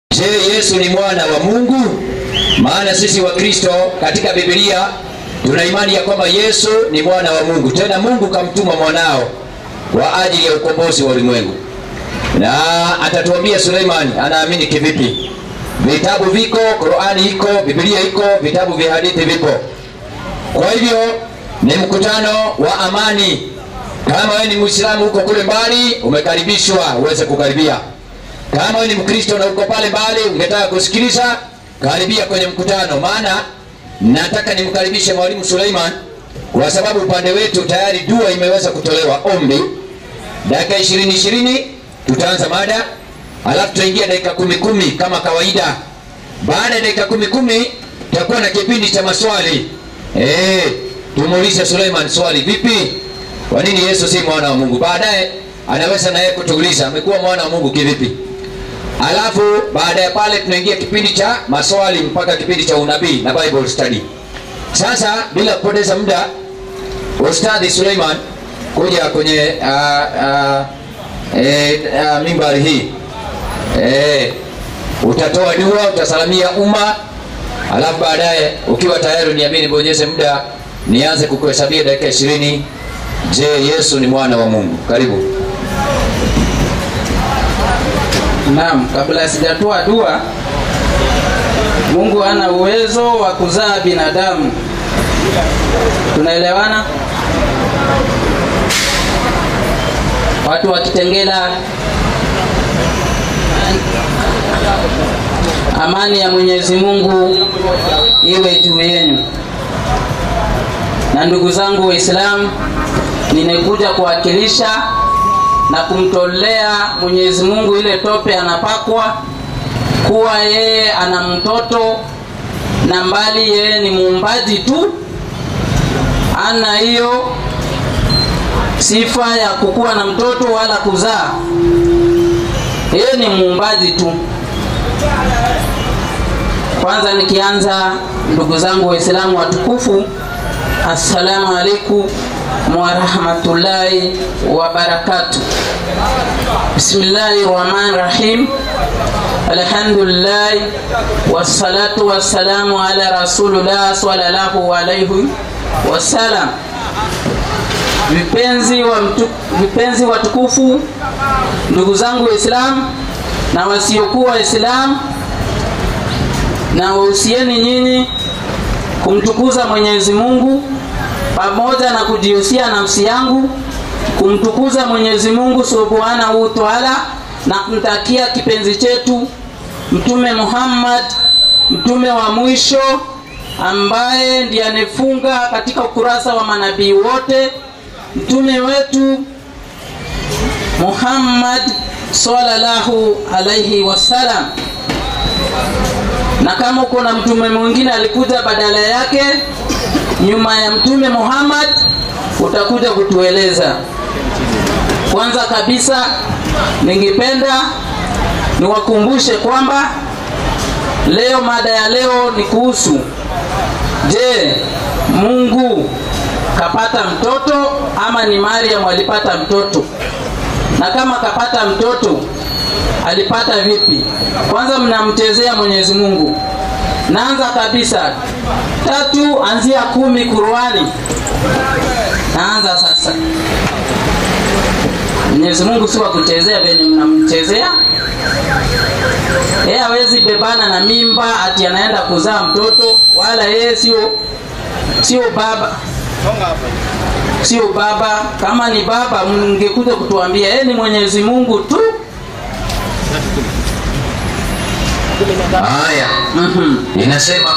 Je, Yesu ni mwana wa Mungu? Maana sisi wa Kristo katika Biblia tuna imani ya kwamba Yesu ni mwana wa Mungu, tena Mungu kamtuma mwanao kwa ajili ya ukombozi wa ulimwengu. Na atatuambia Suleimani anaamini kivipi. Vitabu viko, Qurani iko, Biblia iko, vitabu vya hadithi vipo. Kwa hivyo ni mkutano wa amani. Kama wewe ni Muislamu huko kule mbali, umekaribishwa uweze kukaribia. Kama wewe ni Mkristo na uko pale mbali, ungetaka kusikiliza, karibia kwenye mkutano, maana nataka nimkaribishe Mwalimu Suleiman kwa sababu upande wetu tayari dua imeweza kutolewa ombi. Dakika ishirini ishirini tutaanza mada, alafu tutaingia dakika kumi kumi kama kawaida. Baada ya dakika kumi kumi tutakuwa na kipindi cha maswali. Eh, tumuulize Suleiman swali, vipi? Kwa nini Yesu si mwana wa Mungu? Baadaye anaweza naye kutuuliza amekuwa mwana wa Mungu kivipi? Alafu baada ya pale tunaingia kipindi cha maswali mpaka kipindi cha unabii na Bible study. Sasa bila kupoteza muda, Ustadhi Suleiman kuja kwenye uh, uh, e, uh, mimbari hii e, utatoa dua, utasalamia umma, alafu baadaye ukiwa tayari niamini, bonyeze muda nianze kukuhesabia dakika ishirini. Je, Yesu ni mwana wa Mungu? Karibu. Naam, kabla sijatoa dua, Mungu ana uwezo wa kuzaa binadamu. Tunaelewana? Watu wa Kitengela, amani ya Mwenyezi Mungu iwe juu yenu. Na ndugu zangu Waislamu, nimekuja kuwakilisha na kumtolea Mwenyezi Mungu ile tope anapakwa kuwa yeye ana mtoto na mbali yeye ni muumbaji tu, ana hiyo sifa ya kukuwa na mtoto wala kuzaa. Yeye ni muumbaji tu. Kwanza nikianza, ndugu zangu Waislamu watukufu, assalamu alaikum warahmatullahi wabarakatuh. Bismillahi rahmani rahim. Alhamdulillah wassalatu wassalamu ala rasulillah sallallahu alaihi wasallam. Vipenzi wa mtu, vipenzi watukufu, ndugu zangu Waislamu na wasiokuwa Waislamu, na wahusieni nyinyi kumtukuza Mwenyezi Mungu pamoja na kujihusia nafsi yangu kumtukuza Mwenyezi Mungu Subhanahu wa Ta'ala na kumtakia kipenzi chetu Mtume Muhammad, mtume wa mwisho ambaye ndiye anefunga katika ukurasa wa manabii wote, mtume wetu Muhammad sallallahu alaihi wasallam. Na kama uko na mtume mwingine alikuja badala yake nyuma ya mtume Muhammad utakuja kutueleza. Kwanza kabisa, ningependa niwakumbushe kwamba leo mada ya leo ni kuhusu, je, Mungu kapata mtoto ama ni Mariam alipata mtoto? Na kama kapata mtoto alipata vipi? Kwanza mnamchezea Mwenyezi Mungu. Naanza kabisa tatu anzia kumi Qurani. Naanza sasa. Mwenyezi Mungu si wa kuchezea venye mnamchezea. Yeye hawezi bebana na mimba ati anaenda kuzaa mtoto, wala yeye sio sio baba sio baba. Kama ni baba, mngekuja kutuambia yeye ni Mwenyezi Mungu tu. Haya, Mhm. inasema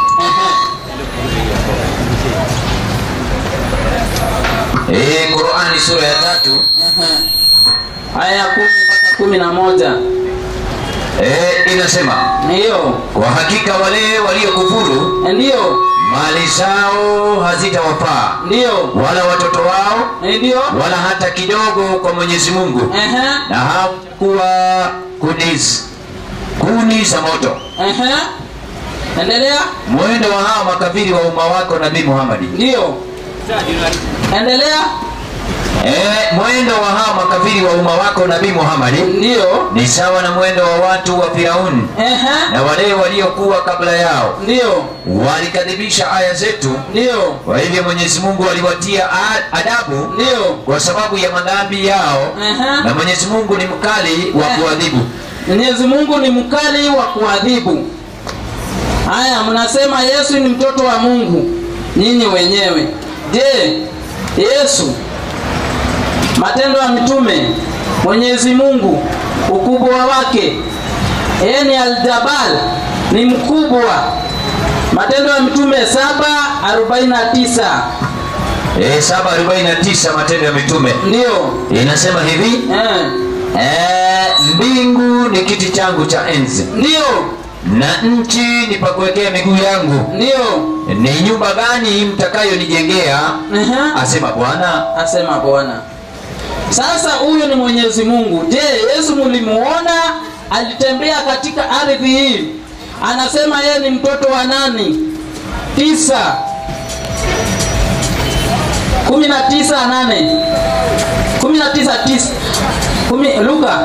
eh, Qurani sura ya tatu Aya ya kumi mpaka kumi na moja eh, inasema ndiyo kwa hakika wale waliokufuru ndiyo mali zao hazitawafaa ndiyo wala watoto wao ndiyo wala hata kidogo kwa Mwenyezi Mungu, Ehe, na hawakuwa kuni kuni za moto. ehe. Endelea. Mwendo wa hawa makafiri wa umma wako Nabii Muhammad. Ndiyo. Endelea. Eh, mwendo wa hawa makafiri wa umma wako nabii Muhammad ndiyo ni sawa na mwendo wa watu wa Firauni Ehe. na wale waliokuwa kabla yao, ndiyo walikadhibisha aya zetu. ndiyo Kwa hivyo Mwenyezi Mungu aliwatia a- adabu ndiyo kwa sababu ya madhambi yao, Ehe. na Mwenyezi Mungu ni mkali wa Eh. kuadhibu. Mwenyezi Mungu ni mkali wa kuadhibu. Haya, mnasema Yesu ni mtoto wa Mungu nyinyi wenyewe. Je, Yesu Matendo ya Mitume, Mwenyezi Mungu ukubwa wake, yeye ni Aljabal, ni mkubwa. Matendo ya Mitume 7:49 Eh, 749 Matendo ya Mitume ndio inasema hivi eh, eh, mbingu ni kiti changu cha enzi ndio na nchi ni pa kuwekea miguu yangu. ndio Ni nyumba gani mtakayonijengea? Ehe. Asema Bwana. asema Bwana. Sasa huyu ni Mwenyezi Mungu. Je, Yesu mulimuona alitembea katika ardhi hii? Anasema yeye ni mtoto wa nani? Tisa kumi na tisa nane kumi na tisa tisa kumi Luka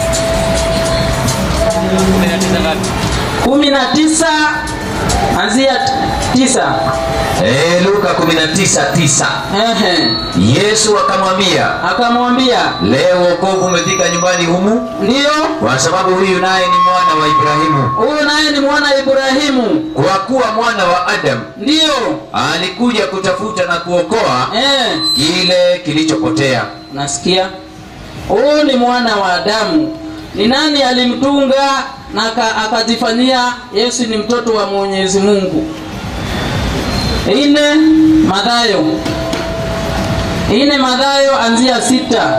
kumi na tisa anzia t- tisa Eh, Luka 19:9. Ehe. Yesu akamwambia, akamwambia leo wokovu umefika nyumbani humu, ndiyo kwa sababu huyu naye ni mwana wa Ibrahimu, huyu naye ni mwana Ibrahimu, kwa kuwa mwana wa Adamu ndiyo alikuja kutafuta na kuokoa eh. kile kilichopotea. Nasikia huyu ni mwana wa Adamu. Ni nani alimtunga na aka- akajifanyia Yesu ni mtoto wa Mwenyezi Mungu? Ine Mathayo, ine Mathayo anzia sita.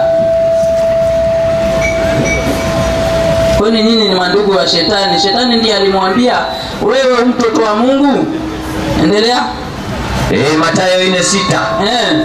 Kwani nyinyi ni mandugu wa shetani? Shetani ndiye alimwambia wewe mtoto wa Mungu. Endelea. Eh, Mathayo 4:6. Eh,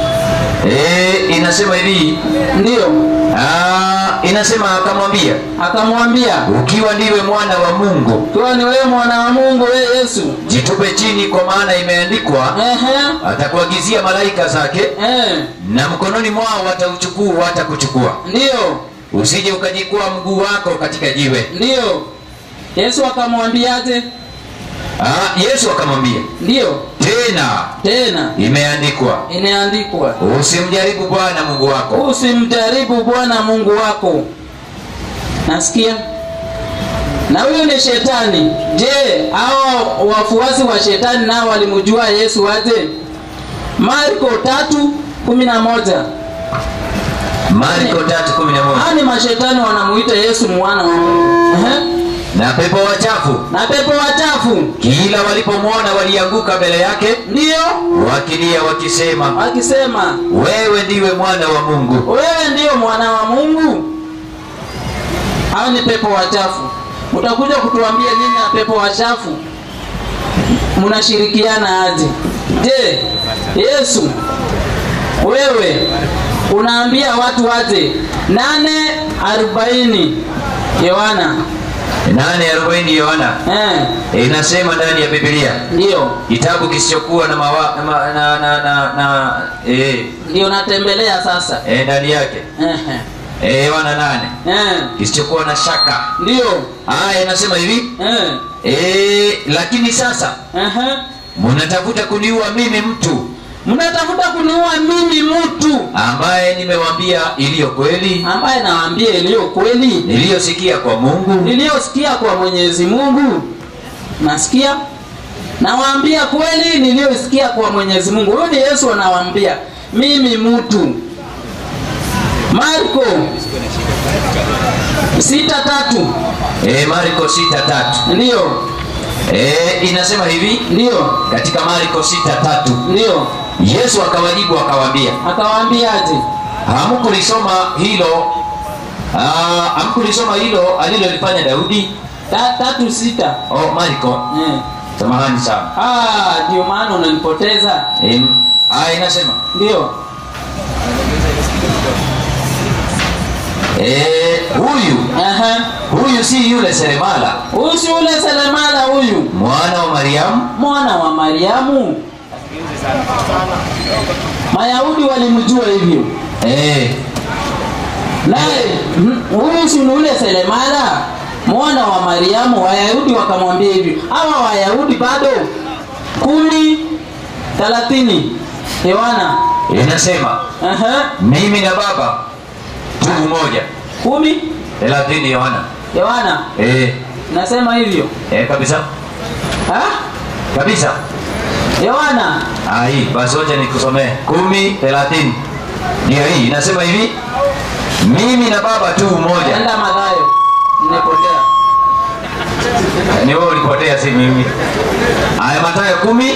Eh, inasema hivi, ndiyo. ah, inasema akamwambia, Akamwambia ukiwa ndiwe mwana wa Mungu, Kiwa ni wewe mwana wa Mungu, wewe Yesu. jitupe chini, kwa maana imeandikwa, Ehe, atakuagizia malaika zake eh, na mkononi mwao watauchukua watakuchukua ndiyo, usije ukajikwaa mguu wako katika jiwe ndiyo. Yesu akamwambiaje? ah, yesu akamwambia Ndiyo, tena tena imeandikwa imeandikwa, usimjaribu bwana mungu wako usimjaribu Bwana Mungu wako. Nasikia na huyu ni shetani. Je, hao wafuasi wa shetani nao walimjua Yesu aje? Marko tatu kumi na moja. marko 3:11 Hao ni mashetani wanamuita Yesu mwana wa Mungu. Ehe. na pepo wachafu Na pepo wachafu kila walipomwona walianguka mbele yake ndio wakilia wakisema wakisema, wewe ndiwe mwana wa mungu wewe ndiyo mwana wa Mungu. Hao ni pepo wachafu. Utakuja kutuambia nyinyi na pepo wachafu mnashirikiana aje? Je, Yesu wewe unaambia watu aje? nane arobaini Yohana 8:40 yohana eh, inasema ndani ya biblia ndio kitabu kisichokuwa na, mawa, na, ma- na, na, na, na eh, ndio natembelea sasa eh, ndani yake eh, eh, yohana nane eh, kisichokuwa na shaka ndio aya inasema hivi eh, eh, lakini sasa eh, mnatafuta kuniua mimi mtu mnatafuta kuniua mimi mtu ambaye nimewambia iliyo kweli ambaye nawaambia iliyo kweli niliyosikia kwa mungu niliyosikia kwa Mwenyezi Mungu. Nasikia nawaambia kweli niliyosikia kwa Mwenyezi Mungu. Huyu ni Yesu anawaambia mimi mtu. Marko sita tatu eh, marko sita tatu ndiyo eh, inasema hivi ndiyo katika marko sita tatu ndiyo, yesu akawajibu akawaambia akawaambiaje? hamkulisoma hilo ah, hamkulisoma hilo alilolifanya daudi Ta, tatu sita oh, marko eh. samahani sana Ah, ndio maana unanipoteza. eh, aya inasema Ndio eh, huyu Aha. huyu si yule seremala Huyu si ule Selemala huyu mwana wa mariamu mwana wa Mariamu. Mayahudi walimjua hivyo, eh, naye mhm, huyu si ni ule selemala mwana wa mariamu wayahudi wakamwambia hivi hawa wayahudi bado kumi thelathini yohana inasema Aha, mimi na baba tu mmoja kumi thelathini Yohana yohana eh, nasema hivyo eh, kabisa Ha? kabisa yohana Ah, hii basi wacha nikusomee kumi thelathini ndio hii inasema hivi mimi na baba tu mmoja enda madhayo nimepotea ni wewe ulipotea si mimi haya matayo kumi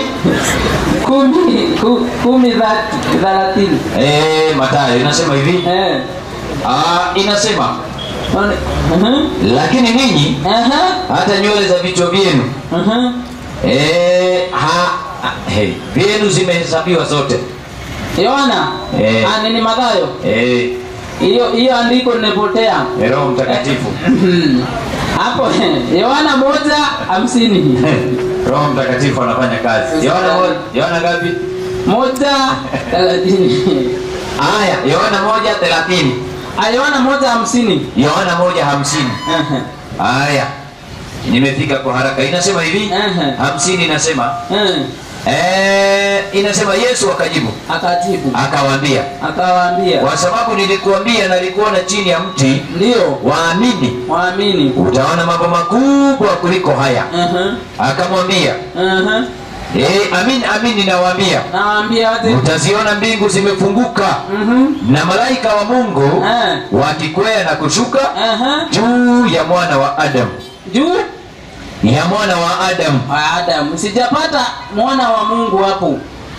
kumi ku, kumi thati- thelathini eh, matayo inasema hivi Eh. ah, inasema One- Mhm. lakini ninyi Aha, hata nywele za vichwa vyenu aha. eh, ha, ah, hey, vyenu zimehesabiwa zote yohana Eh. Ah, nini madhayo eh, hiyo hiyo andiko nimepotea roho mtakatifu hapo yohana moja hamsini roho mtakatifu anafanya kazi yohana mo- yohana ngapi moja thelathini haya yohana moja thelathini Ah, yohana moja hamsini yohana moja hamsini Aha. haya nimefika kwa haraka inasema hivi Ehe. hamsini inasema Eh. eh, inasema yesu akajibu akajibu akawaambia akawaambia kwa sababu nilikuambia nalikuona chini ya mti ndio waamini waamini utaona mambo makubwa kuliko haya Aha, akamwambia aha. e, amin amin ninawaambia nawaambia wote utaziona mbingu zimefunguka Mhm. na malaika wa mungu Eh. wakikwea na kushuka Aha. juu ya mwana wa adamu juu ya mwana wa adamu wa Adamu. Sijapata mwana wa Mungu hapo.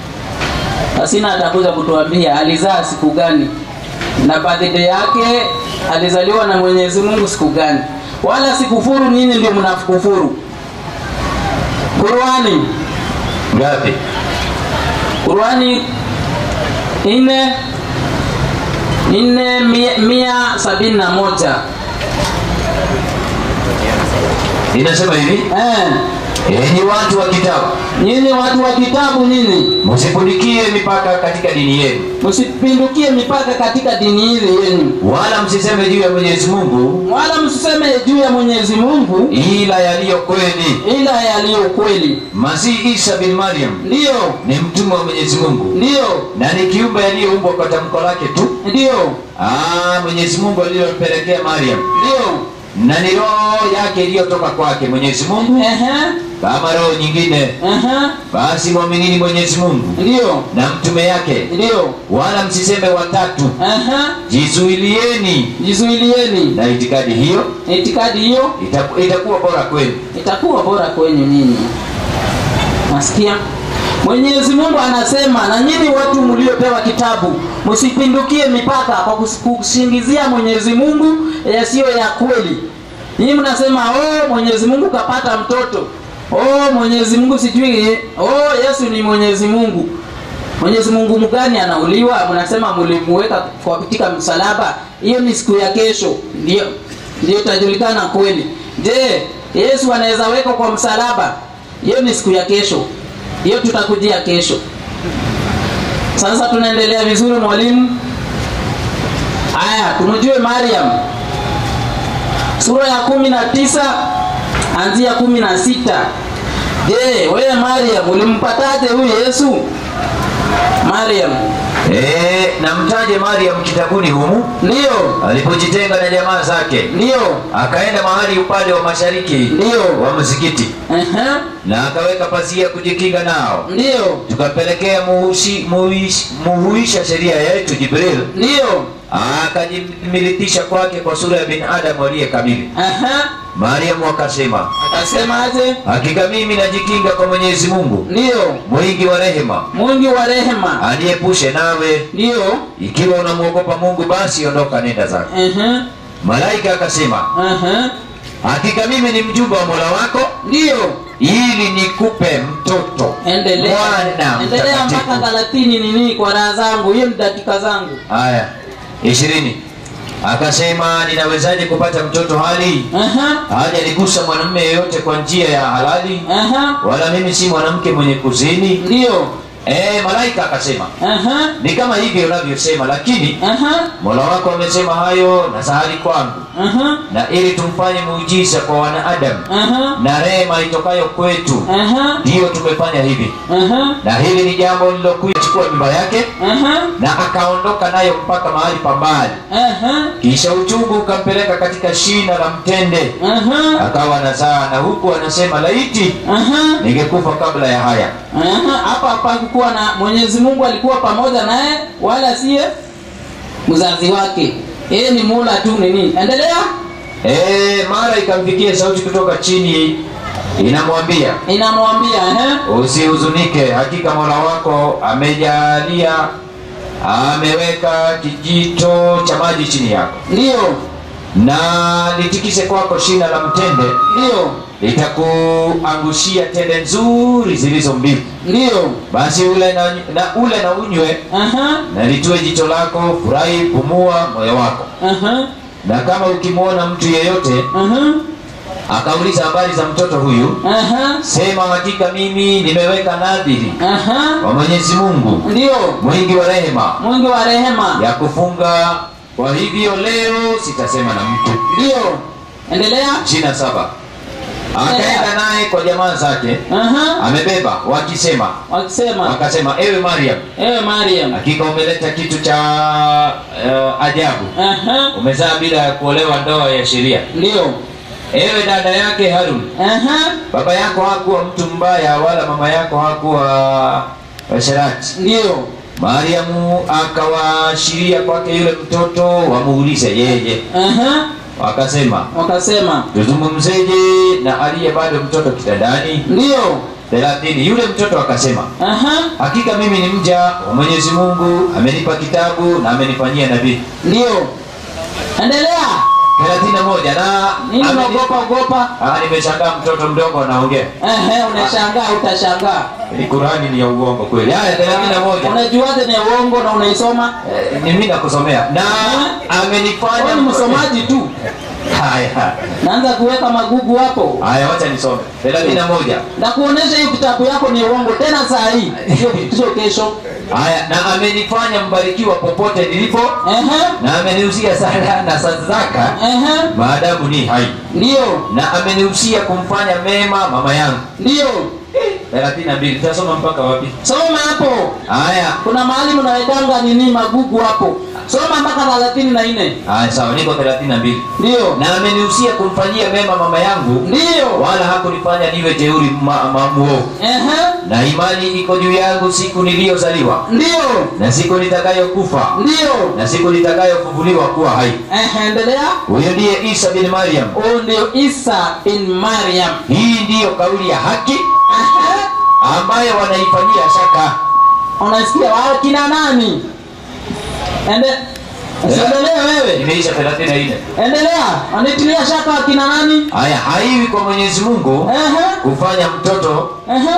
Asina atakuja kutuambia alizaa siku gani na birthday yake alizaliwa na Mwenyezi Mungu siku gani. Wala sikufuru, nyinyi ndio mnakufuru. Qurani, ngapi Qurani nne nne mia, mia sabini na moja inasema hivi eh, enyi watu wa kitabu nyinyi watu wa kitabu, nyinyi msipunikie mipaka katika dini yenu msipindukie mipaka katika dini hili yenu wala msiseme juu ya mwenyezi mungu wala msiseme juu ya Mwenyezi Mungu ila yaliyo kweli ila yaliyo kweli. masihi isa bin maryam Ndiyo, ni mtume wa mwenyezi mungu ndiyo, na ni kiumbe aliyeumbwa kwa tamko lake tu ndiyo, Ah, mwenyezi mungu aliyompelekea maryam ndiyo. na ni roho yake iliyotoka kwake mwenyezi mungu Ehe, kama roho nyingine ehe, basi mwaminini mwenyezi mungu ndiyo, na mtume yake ndiyo, wala msiseme watatu ehe. jizuilieni Jizuilieni na itikadi hiyo itikadi hiyo, itaku- itakuwa bora kwenu itakuwa bora kwenyu nyinyi. Nasikia Mwenyezi Mungu anasema, na nyinyi watu mliopewa kitabu, msipindukie mipaka kwa kus- kusingizia Mwenyezi Mungu yasiyo ya kweli. Nyinyi mnasema oh, Mwenyezi Mungu kapata mtoto, oh, Mwenyezi Mungu sijui, oh, Yesu ni Mwenyezi Mungu. Mwenyezi Mungu mgani anauliwa? Mnasema mlimuweka kwa katika msalaba, hiyo ni siku ya kesho, ndio ndio itajulikana kweli. Je, Yesu anaweza wekwa kwa msalaba? Hiyo ni siku ya kesho, hiyo tutakujia kesho. Sasa tunaendelea vizuri, mwalimu. Haya, tumjue Mariam, sura ya kumi na tisa anzia kumi na sita. Je, wewe Mariam ulimpataje huyu Yesu? Mariam, e, na mtaje maryam kitabuni humu ndiyo, alipojitenga na jamaa zake ndiyo, akaenda mahali upande wa mashariki Ndiyo. wa msikiti ehe, na akaweka pazia kujikinga nao ndiyo, tukampelekea muhushi- muhuish- muhuisha sheria yetu jibril ndiyo, akajimilitisha kwake kwa sura ya binadamu aliye kamili ehe. mariamu akasema Akasemaje? hakika mimi najikinga kwa mwenyezi mungu Ndiyo, mwingi wa rehema mwingi wa rehema, aniepushe nawe ndiyo, ikiwa unamwogopa mungu basi ondoka nenda zako ehe, malaika akasema ehe, hakika mimi ni mjumbe wa mola wako ndiyo. ili nikupe mtoto Endelea, mwana endelea mpaka mtakatifu thelathini nini kwa raha zangu, hiyo ni dakika zangu. haya ishirini akasema ninawezaje kupata mtoto hali Ehe, haja nigusa mwanamume yeyote kwa njia ya halali ehe, wala mimi si mwanamke mwenye kuzini ndiyo, e, malaika akasema Aha. ni kama hivyo unavyosema lakini Aha. mola wako amesema hayo na sahali kwangu Aha. na ili tumfanye muujiza kwa wanadamu Aha. na rehema itokayo kwetu Aha. ndiyo tumefanya hivi Aha. na hili ni jambo lilokuja chukua mimba yake Aha. na akaondoka nayo mpaka mahali pa mbali Aha. kisha uchungu ukampeleka katika shina la mtende Aha. akawa nazaa na huku anasema laiti Aha. ningekufa kabla ya haya Aha. Hapa hapakuwa na Mwenyezi Mungu alikuwa pamoja naye wala siye mzazi wake. Yeye ni mula tu nini. Endelea. e, mara ikamfikia sauti kutoka chini inamwambia Inamwambia eh. usihuzunike hakika mola wako amejalia ameweka kijito cha maji chini yako Ndio. na litikise kwako shina la mtende Ndio. litakuangushia tende nzuri zilizo mbivu Ndio. basi ule na, na ule na unywe Aha. na litue jicho lako furahi pumua moyo wako Aha. na kama ukimwona mtu yeyote Aha. akauliza habari za mtoto huyu Aha. sema hakika mimi nimeweka nadhiri Aha. kwa mwenyezi mungu Ndio. mwingi wa rehema Mwingi wa rehema. ya kufunga kwa hivyo leo sitasema na mtu Ndio. Endelea. ishirina saba akaenda naye kwa jamaa zake Aha. amebeba wakisema Wakisema, wakasema ewe mariam ewe Mariam. hakika umeleta kitu cha uh, ajabu Aha. umezaa bila ya kuolewa ndoa ya sheria Ndio. ewe dada yake harun Aha. baba yako hakuwa mtu mbaya wala mama yako hakuwa washerati Ndio. mariamu akawaashiria kwake yule mtoto wamuulize yeye Aha. wakasema Wakasema, tuzungumzeje na aliye bado mtoto kitandani ndio. thelathini yule mtoto akasema Aha. hakika mimi ni mja wa mwenyezi mungu amenipa kitabu na amenifanyia nabii Ndio. Endelea. thelathini na moja na Nini ameni- unaogopa ogopa? Ah, nimeshangaa mtoto mdogo anaongea Ehe, unashangaa utashangaa. ni kurani ni ya uongo kweli haya thelathini na moja Unajuaje ni uongo na unaisoma? Eh, ni mimi nakusomea na Wewe amenifanya ni msomaji tu. haya Naanza kuweka magugu hapo. haya wacha nisome thelathini na moja Na kuonesha hiyo kitabu yako ni uongo tena saa hii. Sio sio kesho. haya na amenifanya mbarikiwa popote nilipo Ehe. na amenihusia sala na sadaka Ehe. maadamu ni hai Ndio. na amenihusia kumfanya mema mama yangu Ndio. thelathini na mbili tutasoma mpaka wapi Soma hapo. haya Kuna mahali mnawekanga nini magugu hapo. Soma mpaka thelathini na nne. haya sawa niko thelathini na mbili Ndio. na amenihusia kumfanyia mema mama yangu Ndio. wala hakunifanya niwe jeuri ma, ma, muovu Ehe. na imani iko juu yangu siku niliyozaliwa Ndio. na siku nitakayokufa Ndio. na siku nitakayofufuliwa kuwa hai Ehe, endelea. huyo ndiye isa bin mariam Huyu ndio Isa bin Maryam. hii ndiyo kauli ya haki Ehe. ambayo wanaifanyia shaka Unasikia wao kina nani? Ende Usiendelee wewe. imeisha thelathini na nne Endelea. Wanitilia shaka kina nani? haya haiwi kwa mwenyezi mungu Ehe. kufanya mtoto Ehe.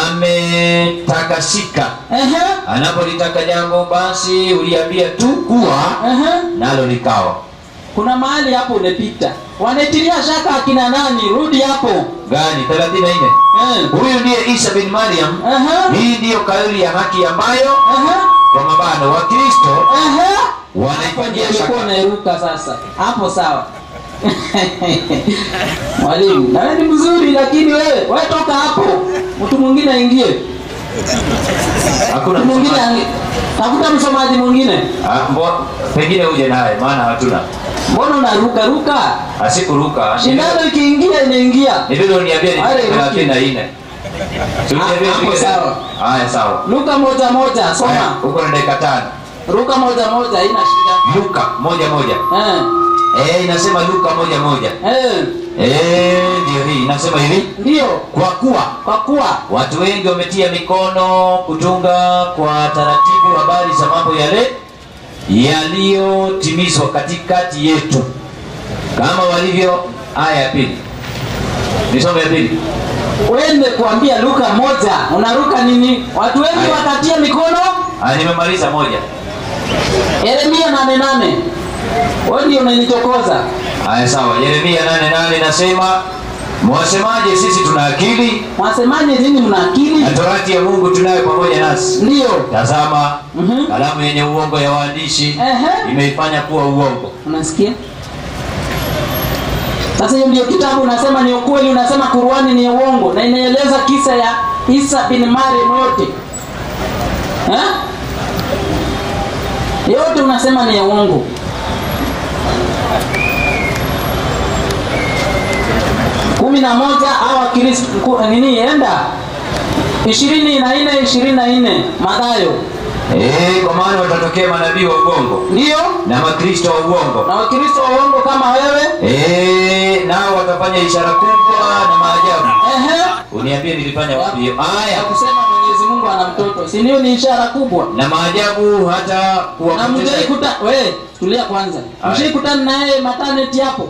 ametakasika Ehe. anapolitaka jambo basi uliambia tu kuwa Ehe. nalo likawa Kuna mahali hapo umepita. Wanitilia shaka akina nani? Rudi hapo. gani thelathini na nne Eh. huyu ndiye isa bin mariam Ehe. hii ndiyo kauli ya haki ambayo Ehe. kwa mabano wa kristo Ehe. Hapo ndio wanaifanyia ulikuwa shaka unairuka sasa. Hapo sawa. Mwalimu, na wewe ni mzuri lakini wewe, wewe toka hapo. Mtu mwingine aingie. hakuna Mtu mwingine msomaji. aingie. Tafuta msomaji mwingine. Ah, mbo- pengine uje naye maana hatuna Mbona unaruka ruka? asikuruka Shindano ikiingia inaingia. nibidi uniambie ni Ale, thelathini na nne Si uniambie Ah, hapo nipige- sawa. haya sawa Luka moja moja, Haya, soma. uko na dakika tano Ruka moja moja, haina shida. luka moja moja Eh. Eh, inasema luka moja moja Eh. Eh, ndio hii inasema hivi Ndio. kwa kuwa Kwa kuwa watu wengi wametia mikono kutunga kwa taratibu habari za mambo yale yaliyotimizwa katikati yetu kama walivyo aya ya pili nisome ya pili uende kuambia Luka moja, unaruka nini? Watu wengi Haya. wakatia mikono. aya nimemaliza moja Yeremia nane nane. Wewe ndio unanichokoza. aya sawa yeremia nane nane nasema mwasemaje sisi tuna akili mwasemaje nini mna akili na torati ya mungu tunayo pamoja nasi ndiyo tazama Mhm. kalamu yenye uongo ya waandishi Ehe. imeifanya kuwa uongo unasikia sasa hiyo ndio kitabu unasema ni ukweli unasema Qur'ani ni uongo na inaeleza kisa ya Isa bin Maryam yote eh? yote unasema ni ya uongo kumi na moja au Wakristo ku- nini enda ishirini na nne ishirini na nne Mathayo Eh, kwa maana watatokea manabii wa uongo ndio na makristo wa uongo na Wakristo wa uongo kama wewe Eh, nao watafanya ishara kubwa na maajabu ehe uniambie nilifanya wapi hiyo aya ya kusema Mwenyezi Mungu ana mtoto, si ndio? Ni ishara kubwa. na maajabu hata Na kuwapoteza mjaikuta we, tulia kwanza, Aya. mshaikutana naye maternity hapo,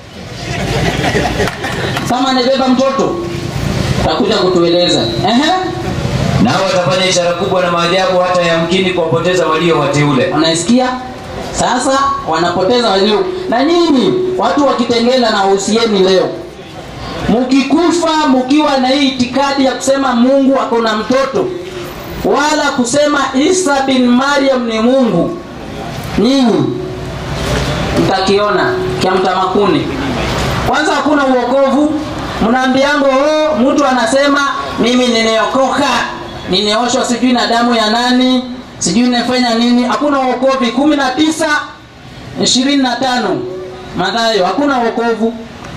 kama anabeba mtoto utakuja kutueleza. Ehe, nao watafanya ishara kubwa na maajabu hata yamkini kuwapoteza walio wateule unaisikia? Sasa wanapoteza walio na nyinyi, watu wakitengela na uhusieni leo mkikufa mkiwa na hii itikadi ya kusema Mungu ako na mtoto wala kusema Isa bin Maryam ni Mungu, nyinyi mtakiona kya mtamakuni. Kwanza hakuna uokovu, mnaambiango oh, mtu anasema mimi nimeokoka, nimeoshwa sijui na damu ya nani, sijui nimefanya nini. Hakuna uokovu. kumi na tisa ishirini na tano Mathayo, hakuna uokovu.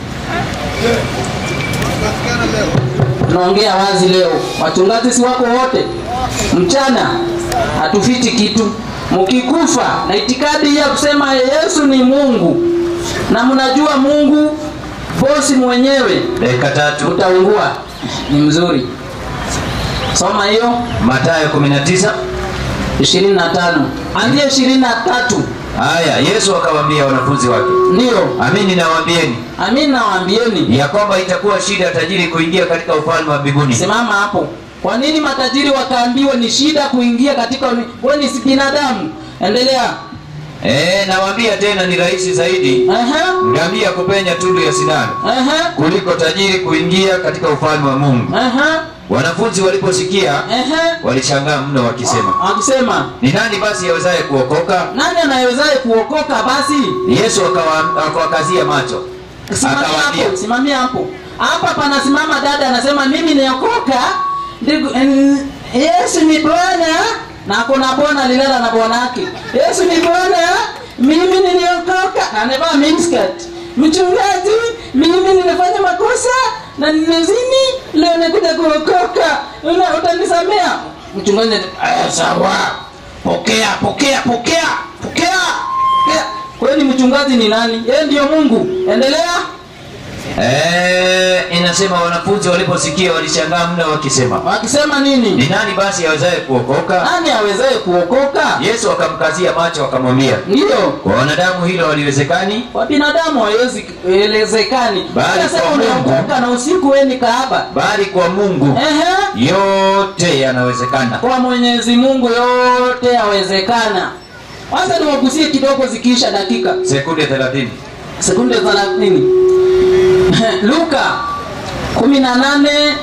Tunaongea wazi leo, wachungaji si wako wote, mchana hatufiti kitu. Mkikufa na itikadi ya kusema Yesu ni Mungu na mnajua Mungu bosi mwenyewe, dakika tatu utaungua. Ni mzuri, soma hiyo matayo 19 25 anzia 23 haya yesu akawaambia wanafunzi wake ndiyo. amini nawaambieni Amin, nawaambieni ya kwamba itakuwa shida tajiri kuingia katika ufalme wa mbinguni Simama hapo. Kwa nini matajiri wakaambiwa ni shida kuingia katika wewe ni si binadamu? Endelea. Eh, nawaambia tena ni rahisi zaidi Aha. ngamia kupenya tundu ya sindano Aha. kuliko tajiri kuingia katika ufalme wa mungu Aha. wanafunzi waliposikia Aha. walishangaa mno wakisema Akisema ni nani basi awezaye kuokoka nani anayewezaye kuokoka basi? yesu akawa- akawakazia macho Simamia akawaambia hapo, simamia hapo. Hapa panasimama dada anasema mimi niokoka. Ndigu- en- Yesu ni Bwana na kuna bwana alilala na bwana yake. Yesu ni Bwana, mimi niliokoka. Na amevaa miniskirt. Mchungaji, mimi nimefanya makosa na nimezini, leo nakuja kuokoka. Una utanisamea? Mchungaji, aya sawa. Pokea, pokea, pokea, pokea. pokea. Kwani mchungaji ni nani? Yeye ndiyo Mungu. Endelea. Eh, inasema wanafunzi waliposikia walishangaa mno wakisema Wakisema ni nini? nani basi awezaye kuokoka Nani awezaye kuokoka? yesu akamkazia macho akamwambia Ndiyo, kwa wanadamu hilo haliwezekani kwa binadamu haiwezi elezekani. Bali Sasa kwa Mungu. unaokoka na usiku wewe ni kahaba. bali kwa mungu Ehe. yote yanawezekana Kwa Mwenyezi Mungu yote yawezekana. Kwanza niwagusie kidogo zikiisha dakika sekunde 30 sekunde 30. Luka 18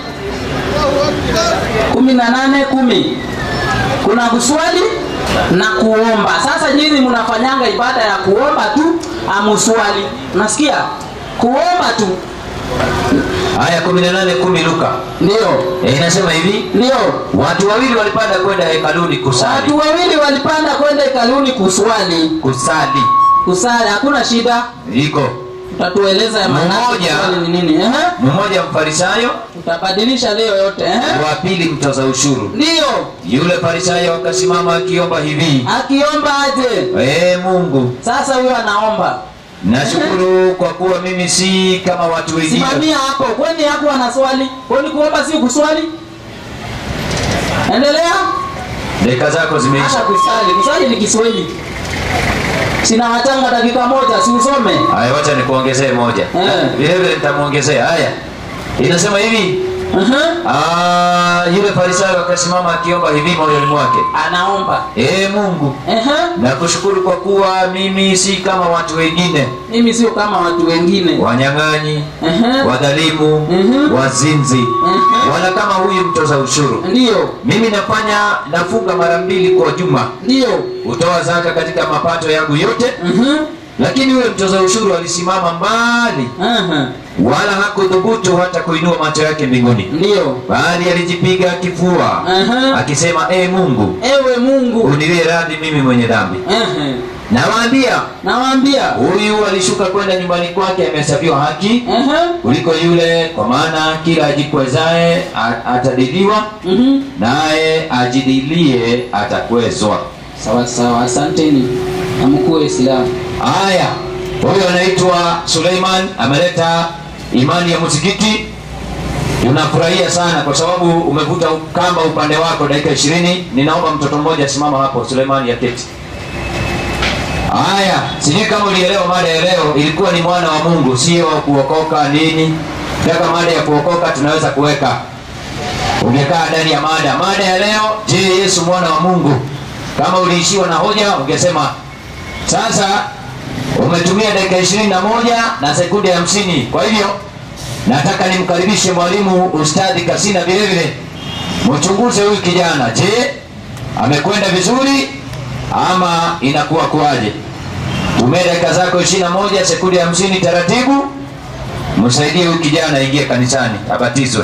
18 10. Kuna kuswali na kuomba. Sasa nyinyi mnafanyanga ibada ya kuomba tu, amuswali. Unasikia? Kuomba tu. haya 18 10 luka Ndio. e, inasema hivi Ndio. watu wawili walipanda kwenda hekaluni kusali Watu wawili walipanda kwenda hekaluni kuswali. kusali Kusali hakuna shida. iko Utatueleza ya maana yake Mmoja. kuswali ni nini? Ehe. mmoja mfarisayo Utabadilisha leo yote, ehe. wa pili mtoza ushuru Ndio. yule farisayo akasimama akiomba hivi Akiomba aje? ee mungu Sasa huyo anaomba. nashukuru kwa kuwa mimi si kama watu wengine Simamia hapo. Kwani hapo ana swali? Kwani kuomba si kuswali? Endelea. dakika zako Acha zimeisha kusali. Kusali ni Kiswahili. Sina watanga dakika moja, si usome. haya wacha nikuongezee moja Eh. vile vile nitamwongezea haya inasema hivi Aha. Ah, yule farisayo akasimama akiomba hivi moyoni mwake anaomba ee mungu Aha. nakushukuru kwa kuwa mimi si kama watu wengine mimi sio kama watu wengine wanyang'anyi Aha. wadhalimu Mhm. wazinzi Mhm. wala kama huyu mtoza ushuru ndiyo mimi nafanya nafunga mara mbili kwa juma ndiyo hutoa zaka katika mapato yangu yote Mhm. lakini yule mtoza ushuru alisimama mbali Aha. wala hakudhubutu hata kuinua macho yake mbinguni ndiyo bali alijipiga kifua Aha. akisema ee mungu ewe mungu uniwie radhi mimi mwenye dhambi Aha. nawaambia nawaambia huyu alishuka kwenda nyumbani kwake amehesabiwa haki Aha. kuliko yule kwa maana kila ajikwezaye a- atadiliwa Mhm. naye ajidilie atakwezwa sawa sawa asanteni na mkuu wa islamu haya huyu anaitwa suleiman ameleta imani ya msikiti tunafurahia sana kwa sababu umevuta kamba upande wako dakika ishirini ninaomba mtoto mmoja simama hapo suleiman ya keti haya sijui kama ulielewa mada ya leo ilikuwa ni mwana wa mungu sio kuokoka nini taka mada ya kuokoka tunaweza kuweka ungekaa ndani ya mada mada ya leo je yesu mwana wa mungu kama uliishiwa na hoja ungesema sasa umetumia dakika ishirini na moja na sekunde hamsini kwa hivyo nataka nimkaribishe mwalimu ustadhi kasina vile vile mchunguze huyu kijana je amekwenda vizuri ama inakuwa kuwaje tumia dakika zako ishirini na moja sekunde hamsini taratibu msaidie huyu kijana aingie kanisani abatizwe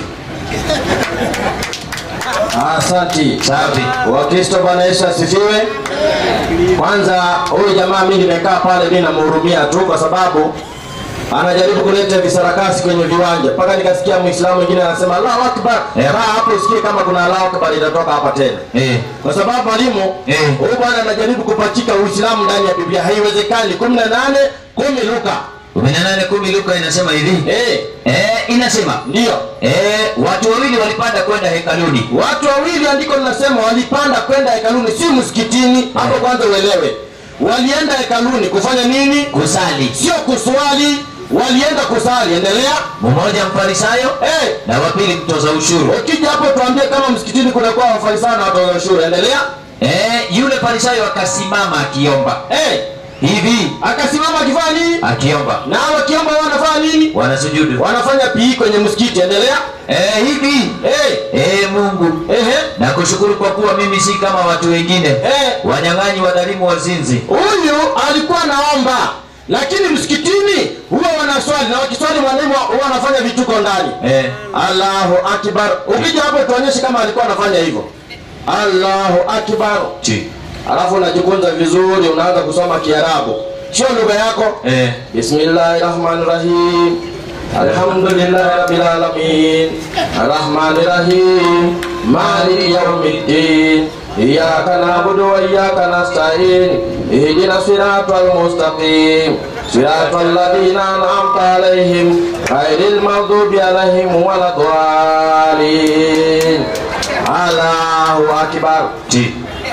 Asanti. safi Wakristo, Bwana Yesu asifiwe. Kwanza huyu jamaa mimi nimekaa pale, mimi namhurumia tu kwa sababu anajaribu kuleta visarakasi kwenye viwanja, mpaka nikasikia Muislamu mwingine anasema Allahu Akbar. Yeah. Kaa hapo usikie kama kuna Allahu Akbar itatoka hapa tena, eh. kwa sababu mwalimu Eh. huyu bwana anajaribu kupachika Uislamu ndani ya Biblia. Haiwezekani. kumi na nane kumi Luka kumi na nane kumi luka inasema hivi eh, eh, inasema ndiyo eh, watu wawili walipanda kwenda hekaluni Watu wawili andiko linasema walipanda kwenda hekaluni, si msikitini. Hapo kwanza uelewe, walienda hekaluni kufanya nini? kusali Sio kuswali, walienda kusali. Endelea. mmoja mfarisayo Eh, na wa pili mtoza ushuru ukija hapo tuambie kama msikitini kunakuwa wafarisayo na watoza ushuru. Endelea. eh, yule farisayo akasimama akiomba Eh, hivi akasimama akifanya nini? akiomba Na wakiomba wanafanya nini? wanasujudu Wanafanya pii kwenye msikiti. Endelea. eh, hivi Eh, eh, mungu ehe, nakushukuru kwa kuwa mimi si kama watu wengine eh, wanyang'anyi wadhalimu wazinzi huyu alikuwa naomba lakini msikitini huwa wanaswali na wakiswali mwalimu huwa wanafanya vituko ndani eh, allahu akbar ukija hapo tuonyeshe kama alikuwa anafanya hivyo allahu akbar chi alafu unajikunza vizuri unaanza kusoma kiarabu sio lugha yako eh, bismillahi rahmani rahim alhamdulillahi rabbil alamin arrahmani rahim maliki yaumiddin iyyaka na'budu wa iyyaka nasta'in ihdina siratal mustaqim siratal ladzina an'amta alaihim ghairil maghdubi alaihim waladdallin Allahu akbar chi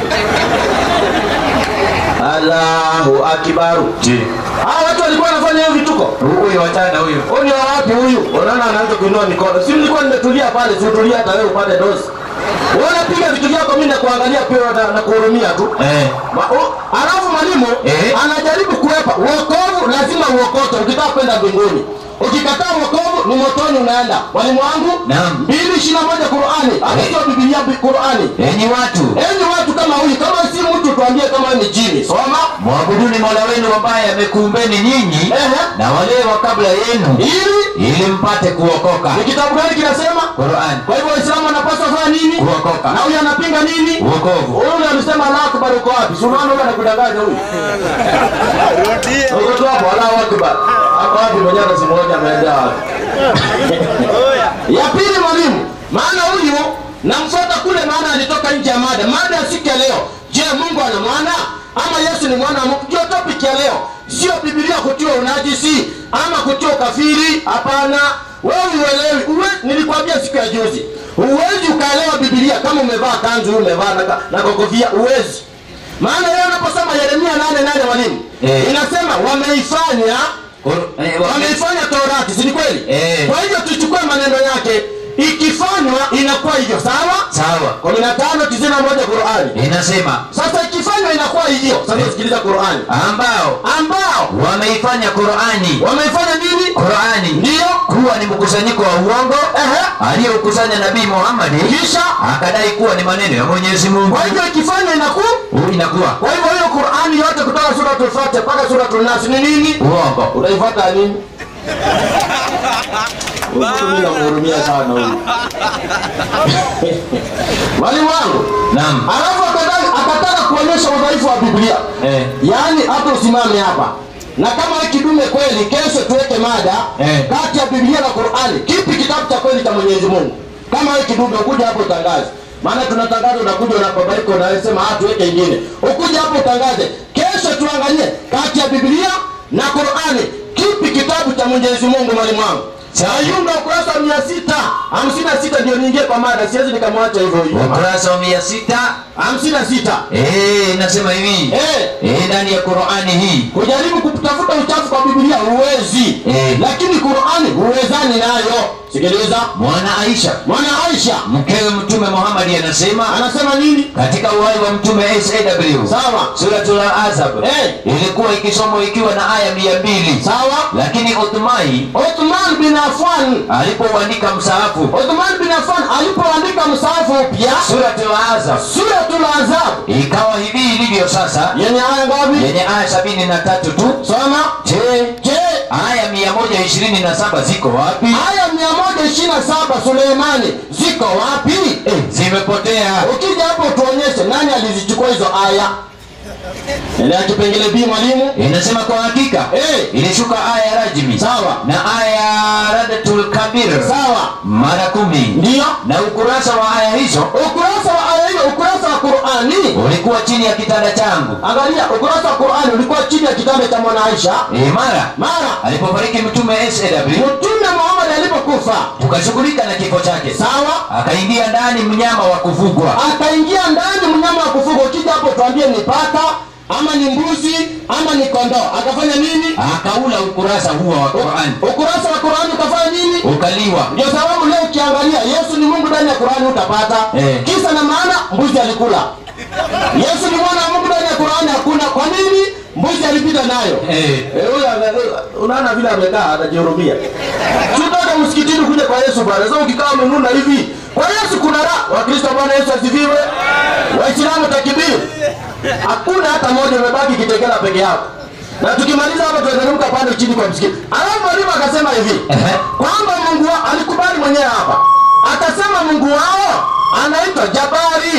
Allahu akbar chi Hawa watu walikuwa wanafanya hiyo vituko huyu wachana huyu Huyu ni wa wapi huyu? Unaona anaanza kuinua mikono. Si nilikuwa nimetulia pale, si utulia hata wewe upande dozi. Wewe unapiga vitu vyako mimi nakuangalia pia na, na kuhurumia tu. eh, Ma, o, alafu mwalimu Eh. anajaribu kuepa wokovu lazima uokote ukitaka kwenda mbinguni. Ukikataa wokovu ni motoni unaenda. Mwalimu wangu Naam. mbili ishirini na moja Qur'ani. Hata sio Biblia bi- Qur'ani. enyi watu Enyi watu kama huyu, kama si mtu tuambie kama ni jini. Soma. mwabuduni mola wenu ambaye amekuumbeni nyinyi Ehe. na wale wa kabla yenu Ili ili mpate kuokoka ni kitabu gani kinasema? Qur'an Kwa hivyo Waislamu wanapaswa kufanya nini? kuokoka Na huyu anapinga nini? uokovu Huyu amesema Allahu Akbar uko wapi? Si unaona huyu anakudanganya huyu. Uko tu hapo Allahu Akbar. Hapo wapi mwenyewe na simu moja ameenda wapi? Ya pili mwalimu, maana huyu namfuata kule maana alitoka nje ya mada. Mada ya siku ya leo. Je, Mungu ana mwana ama Yesu ni mwana wa Mungu? Ndio topic ya leo. Sio Biblia kutiwa unajisi ama kutiwa ukafiri, hapana. Wewe uelewi. Uwe, nilikwambia siku ya juzi. Huwezi ukaelewa Biblia kama umevaa kanzu, umevaa na, na kofia, huwezi. Maana yeye anaposoma Yeremia 8:8 mwalimu, Eh. inasema wameifanya Qur- eh, wa- wameifanya Torati, si ni kweli? Eh. Kwa hivyo tuchukue maneno yake, ikifanya inakuwa hivyo sawa sawa 15 91 Qur'ani inasema sasa ikifanywa inakuwa hivyo sasa Eh. sikiliza Qur'ani ambao ambao wameifanya Qur'ani wameifanya nini Qur'ani ndio kuwa ni mkusanyiko wa uongo ehe aliyoukusanya Nabii Muhammad kisha akadai kuwa ni maneno ya Mwenyezi Mungu. kwa hivyo ikifanywa inakuwa Huu inakuwa kwa hivyo hiyo Qur'ani yote kutoka suratul Fatiha mpaka suratul Nas ni nini uongo. unaifuata nini Mimi namhurumia sana huyu. Mwalimu wangu Naam. alafu akataka, akataka kuonyesha udhaifu wa Biblia Eh. yaani hata usimame hapa na kama wewe kidume kweli kesho tuweke mada Eh. kati ya Biblia na Qur'ani kipi kitabu cha kweli cha Mwenyezi Mungu kama wewe kidume ukuja hapo utangaze maana tunatangaza unakuja unababaika unasema ah tuweke ingine ukuja hapo utangaze kesho tuangalie kati ya Biblia na Qur'ani kipi kitabu cha Mwenyezi Mungu mwalimu wangu Ayunga ukurasa wa mia sita hamsini na sita ndio niingie kwa mada, siwezi nikamwacha hivyo hivyo. Ukurasa wa mia sita hamsini na sita eh, inasema hivi Eh. eh, ndani ya Qur'ani hii kujaribu kutafuta uchafu kwa Biblia huwezi Eh. lakini Qur'ani huwezani nayo. Sikiliza, mwana Aisha mwana Aisha mkewe Mtume Muhammad anasema anasema nini? katika uhai wa Mtume SAW Sawa Suratul Ahzab Eh. ilikuwa ikisomwa ikiwa na aya mia mbili sawa. lakini Uthmai Uthman bin Affan, alipouandika msahafu Uthman bin Affan alipoandika msahafu upya Suratul Ahzab Suratul Ahzab ikawa hivi ilivyo sasa yenye aya ngapi? yenye aya sabini na tatu tu. Soma. Je, Je, aya mia moja ishirini na saba ziko wapi? aya 127 Suleimani ziko wapi? Eh, zimepotea. Ukija hapo tuonyeshe nani alizichukua hizo aya. Endelea kipengele B mwalimu. Inasema kwa hakika Eh. ilishuka aya ya rajmi Sawa. na aya ya radatul kabir Sawa. mara kumi Ndiyo. na ukurasa wa aya hizo Ukurasa wa aya hiyo, ukurasa wa Qur'ani. ulikuwa chini ya kitanda changu. Angalia, ukurasa wa Qur'ani ulikuwa chini ya kitanda cha mwana Aisha. E, mara Mara alipofariki Mtume SAW Mtume Muhammad alipokufa, tukashughulika na kifo chake, sawa, akaingia ndani mnyama wa kufugwa akaingia ndani mnyama wa kufugwa. Ukija hapo tuambie ni paka ama ni mbuzi ama ni kondoo. Akafanya nini? akaula ukurasa huo wa Qur'an Ukurasa wa Qur'ani ukafanya nini? ukaliwa. Ndio sababu leo ukiangalia Yesu ni Mungu ndani ya Qur'ani utapata. Eh. Kisa na maana mbuzi alikula. Yesu ni mwana wa Mungu ndani ya Qur'ani hakuna. Kwa nini? Mbuzi alipita nayo. Eh, Eh, huyu ame- unaona vile amekaa anajihurumia. Tutoka msikitini kuja kwa Yesu bwana. Sasa ukikaa umenuna hivi. Kwa Yesu kuna raha. Wakristo Bwana Yesu asifiwe. Waislamu takibiri. Hakuna hata moja umebaki kitekela peke yako. Na tukimaliza hapa tunateremka pande chini kwa msikiti. Alafu mwalimu akasema hivi Ehe. kwamba Mungu wao alikubali mwenyewe hapa. Akasema Mungu wao anaitwa Jabari.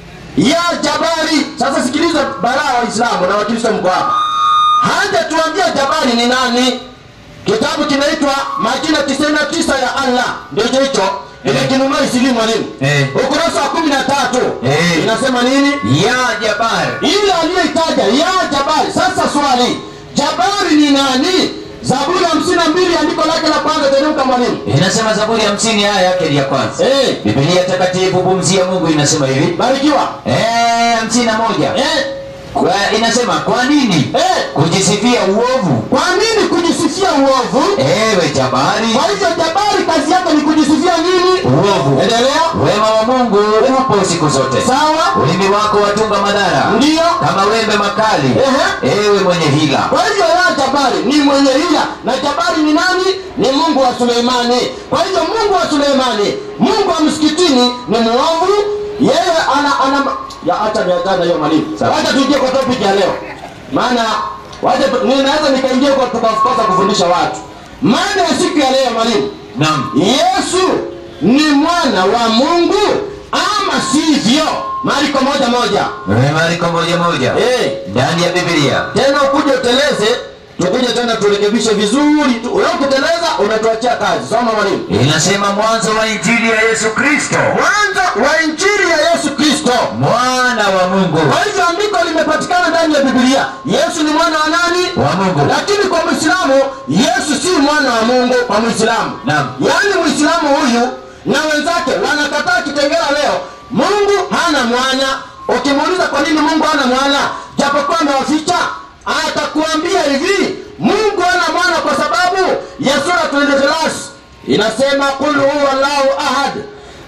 Ya Jabari. Sasa sikiliza baraa Waislamu na Wakristo mko hapa. Hajatuambia Jabari ni nani. Kitabu kinaitwa majina 99 ya Allah. Ndio hicho hicho. Ile Eh. kinunua isilimu mwalimu. Eh. Ukurasa wa 13. Eh. Inasema nini? ya Jabar ile aliyoitaja ya Jabari. Sasa swali, Jabari ni nani? Zaburi hamsini na mbili andiko lake la kwanza, teremka mwalimu. inasema Zaburi hamsini aya yake ni ya kwanza. Eh, Biblia takatifu pumzi ya Mungu inasema hivi barikiwa. eh, hamsini na moja Eh, kwa, inasema kwa nini eh, kujisifia uovu kwa nini kujisifia uovu? ewe Jabari Kwa hivyo Jabari kazi yake ni kujisifia nini? uovu Endelea. wema wa Mungu upo siku zote Sawa, ulimi wako watunga madhara ndiyo. kama wembe makali Ehe. ewe mwenye hila Kwa hivyo ya Jabari ni mwenye hila, na Jabari ni nani? Ni Mungu wa Suleimani. Kwa hivyo Mungu wa Suleimani, Mungu wa msikitini ni muovu. Yeye ana ana ya acha niachana hiyo mwalimu. Sawa. Wacha tuingie kwa topic ya leo, maana wacha tu- ninaweza nikaingia kwa tukakosa kufundisha watu. Maana ya siku ya leo mwalimu, naam Yesu ni mwana wa Mungu ama sivyo? Marko moja moja. Eh, Marko moja moja Eh, ndani ya Biblia tena ukuje uteleze tukuje tena turekebishe vizuri tu. Wewe ukiteleza unatuachia kazi. Soma mwalimu. inasema mwanzo wa injili ya Yesu Kristo Mwanzo wa injili ya Yesu Kristo. mwana wa Mungu Kwa hivyo andiko limepatikana ndani ya Biblia. Yesu ni mwana wa nani? wa Mungu Lakini kwa Muislamu Yesu si mwana wa Mungu kwa Muislamu. Naam. Yaani Muislamu huyu na wenzake wanakataa kitengela leo. Mungu hana mwana. Ukimuuliza kwa nini Mungu hana mwana, japokuwa amewaficha, atakuambia hivi, Mungu hana mwana kwa sababu ya suratul Ikhlas inasema qul huwa Allahu ahad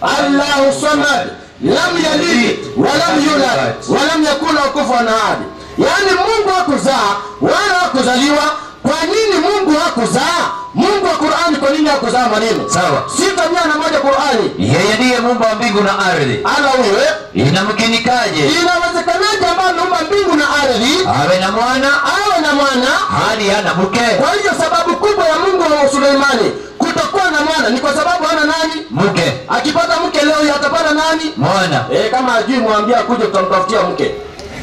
allahu samad lam yalid walam yulad walam yakun lahu kufuwan ahad yaani mungu hakuzaa wala hakuzaliwa kwa nini mungu hakuzaa mungu wa qurani kwa nini hakuzaa maneno Sawa. sita mia na moja qurani yeye ndiye muumba wa mbingu na ardhi ala huyo eh? inamkinikaje inawezekanaje ambayo ameumba mbingu na ardhi awe na mwana awe na mwana hali hana mke kwa hivyo sababu kubwa ya mungu wa suleimani kutokuwa na mwana ni kwa sababu hana nani mke akipata mke leo hii atapata nani mwana e, kama ajui mwambie akuje tutamtafutia mke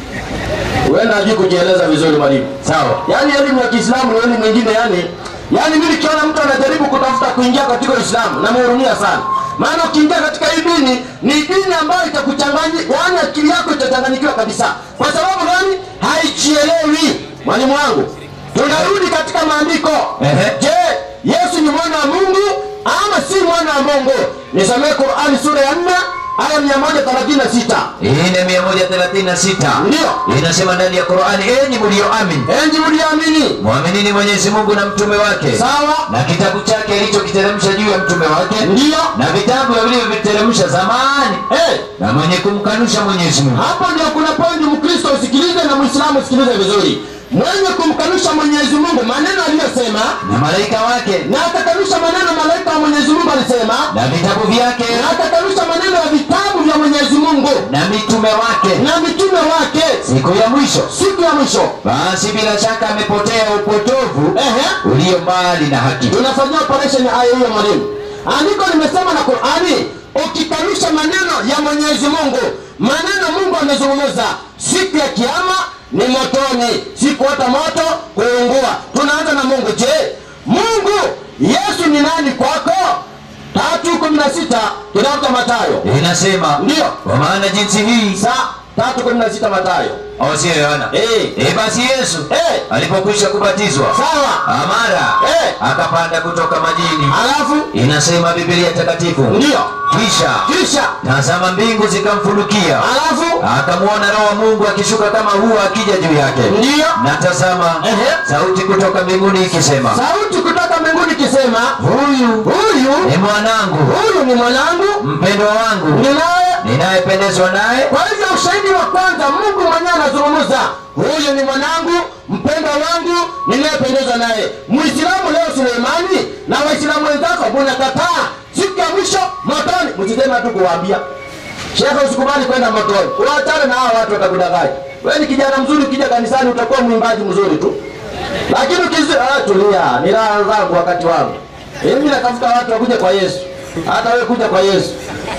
huenda ajui kujieleza vizuri mwalimu sawa yaani elimu ya kiislamu ni elimu ingine yani yaani mi nikiona mtu anajaribu kutafuta kuingia katika uislamu namhurumia sana maana ukiingia katika hii dini ni dini ambayo itakuchanganya yaani akili yako itachanganyikiwa kabisa kwa sababu gani haichielewi mwalimu wangu tunarudi katika maandiko Ehe. je yesu ni mwana wa mungu ama si mwana wa mungu nisomee qurani sura ya nne aya mia moja thelathini na sita ine mia moja thelathini na sita Ndiyo. inasema ndani ya qurani enyi mlioamini enji mliamini mwaminini mwenyezi mungu na mtume wake sawa na kitabu chake alichokiteremsha juu ya mtume wake ndiyo na vitabu vilivyoviteremsha zamani hey. na mwenye kumkanusha mwenyezi mungu hapo ndio kuna pointi mkristo usikilize na mwislamu usikilize vizuri mwenye kumkanusha mwenyezi mungu maneno aliyosema na malaika wake na akakanusha maneno malaika wa mwenyezi mungu alisema na vitabu vyake na akakanusha maneno ya vitabu vya mwenyezi mungu na mitume wake na mitume wake siku ya mwisho siku ya mwisho basi bila shaka amepotea upotovu Ehe. ulio mbali na haki tunafanyia operation aya hiyo mwalimu andiko limesema na qurani ukikanusha maneno ya mwenyezi mungu maneno mungu amezungumza siku ya kiama ni motoni siku hata moto kuungua tunaanza na mungu je mungu yesu ni nani kwako tatu kumi na sita kitabu cha matayo inasema Ndiyo. kwa maana jinsi hii sa tatu kumi na sita matayo au sio yohana Eh. Eh, basi yesu Eh. alipokwisha kubatizwa sawa amara Eh. akapanda kutoka majini alafu inasema biblia takatifu ndiyo kisha kisha tazama mbingu zikamfunukia alafu akamwona roho wa mungu akishuka kama huwa akija juu yake ndiyo na tazama Ehe. sauti kutoka mbinguni ikisema sauti kutoka mbinguni ikisema huyu huyu ni mwanangu huyu ni mwanangu mpendwa wangu ninaye ninayependezwa naye kwa hivyo ushahidi wa kwanza mungu mwenyewe anazungumza huyu ni mwanangu mpendwa wangu ninayependezwa naye mwislamu leo suleimani na waislamu wenzako munakataa siku ya mwisho motoni msisema tu kuwaambia shekhe usikubali kwenda motoni uachane na hawa watu watakudanganya we ni kijana mzuri ukija kanisani utakuwa mwimbaji mzuri tu lakini ukizi ah, tulia ni raha zangu wakati wangu mimi natafuta watu wakuje kwa yesu hata wewe kuja kwa yesu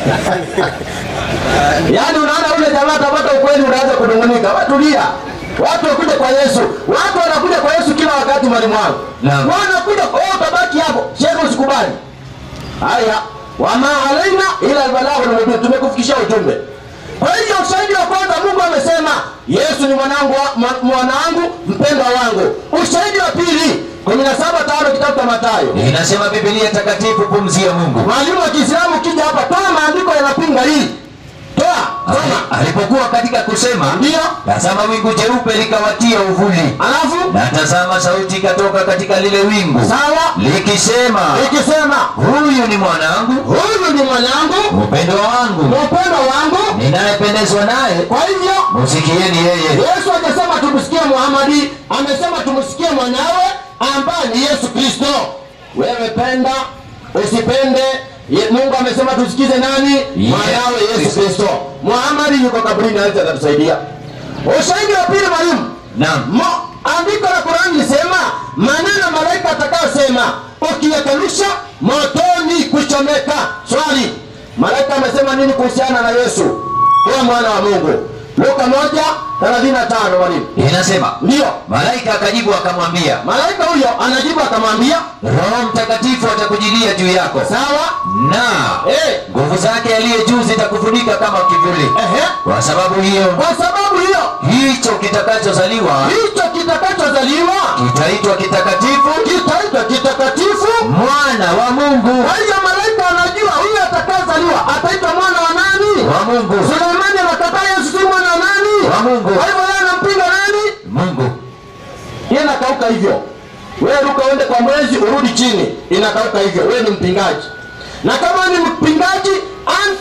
yaani unaona ule jamaa atapata ukweli unaanza kunungunika watulia watu wakuja kwa yesu watu wanakuja kwa yesu kila wakati mwalimu wangu Naam. wanakuja oh, utabaki hapo shekhe usikubali haya wama alaina ila albalaghu lmubin tumekufikishia ujumbe kwa hivyo ushahidi wa kwanza mungu amesema yesu ni mwanangu wa- mwa- mwanangu mpendwa wangu ushahidi wa pili kumi na saba tano kitabu cha matayo inasema biblia takatifu pumzi ya mungu mwalimu wa kiislamu ukija hapa toa maandiko yanapinga hii toa soma alipokuwa katika kusema ndiyo tazama wingu jeupe likawatia uvuli alafu na tazama sauti ikatoka katika lile wingu sawa likisema ikisema huyu ni mwanangu huyu ni mwanangu mpendwa wangu mpendwa wangu ninayependezwa naye kwa hivyo musikieni yeye yesu hajasema tumsikie muhamadi amesema tumsikie mwanawe ambaye ni yesu kristo wewe penda usipende Ye- mungu amesema tusikize nani mwanawe yesu kristo muhamadi yuko kaburini awezi atatusaidia ushahidi wa pili mwalimu naam Mo- andiko la Qurani lisema maneno malaika atakayosema ukiyakanusha motoni kuchomeka. Swali, malaika amesema nini kuhusiana na Yesu kuwa mwana wa Mungu? Luka moja thelathini na tano mwalimu. inasema Ndiyo, malaika akajibu akamwambia malaika huyo anajibu akamwambia, roho mtakatifu atakujilia juu yako sawa na eh, nguvu zake aliye juu zitakufunika kama kivuli ehe. kwa sababu hiyo Kwa sababu hiyo hicho kitakachozaliwa hicho kitakachozaliwa kitaitwa kitakatifu kitaitwa kitakatifu. mwana wa mungu Kwa hiyo malaika anajua huyu atakayezaliwa ataitwa mwana wa nani? wa mungu Suleimani anakataa Yesu si mwana wa nani? Wa Mungu. Kwa hivyo yeye anampinga nani? mungu Yeye inakauka hivyo. Wewe ruka uende kwa mwezi urudi chini, inakauka hivyo. Wewe ni mpingaji. Na kama ni mpingaji, anti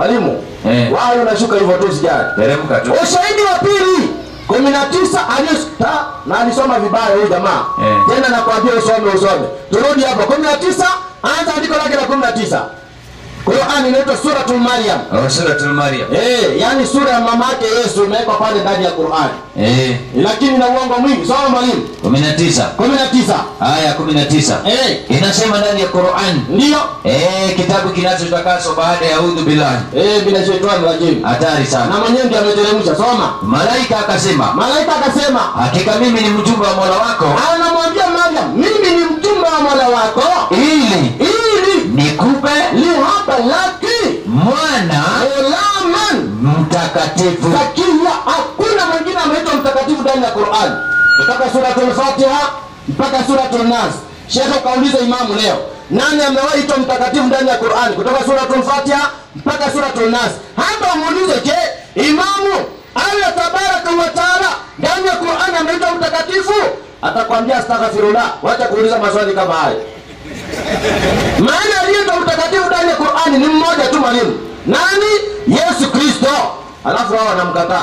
mwalimu Eh. wao unashuka hivyo tu sijali teremka tu ushahidi wa pili kumi na tisa aliyota na alisoma vibaya huyu jamaa Eh. tena nakwambia usome usome turudi hapo kumi na tisa anza andiko lake la kumi na tisa qurani inaitwa suratul maryam Oh, suratul maryam Eh, yani sura ya mama yake yesu imewekwa pale ndani ya qurani eh lakini na uongo mwingi soma mwalimu 19 kumi na tisa aya 19 Eh, inasema ndani ya Qur'an ndiyo eh kitabu kinachotakaswa baada ya udhu billahi Eh, bila shetani rajim hatari na sana mwenyewe ndiye ameteremsha soma malaika akasema malaika akasema hakika mimi ni mjumbe wa Mola wako anamwambia mariam mimi ni mtume wa mola wako ili ili nikupe lihaba laki mwana ulaman mtakatifu zakia hakuna mwingine ameitwa mtakatifu ndani ya qurani kutoka suratul fatiha mpaka suratul nas shekhe ukauliza imamu leo nani amewahi itwa mtakatifu ndani ya qurani kutoka suratul fatiha mpaka suratul nas hapa umuulize je imamu allah tabaraka wa taala ndani ya qurani ameitwa mtakatifu atakwambia astaghfirullah wacha kuuliza maswali kama haya maana aliyeitwa mtakatifu ndani ya qurani ni mmoja tu mwalimu nani yesu kristo alafu hao wanamkataa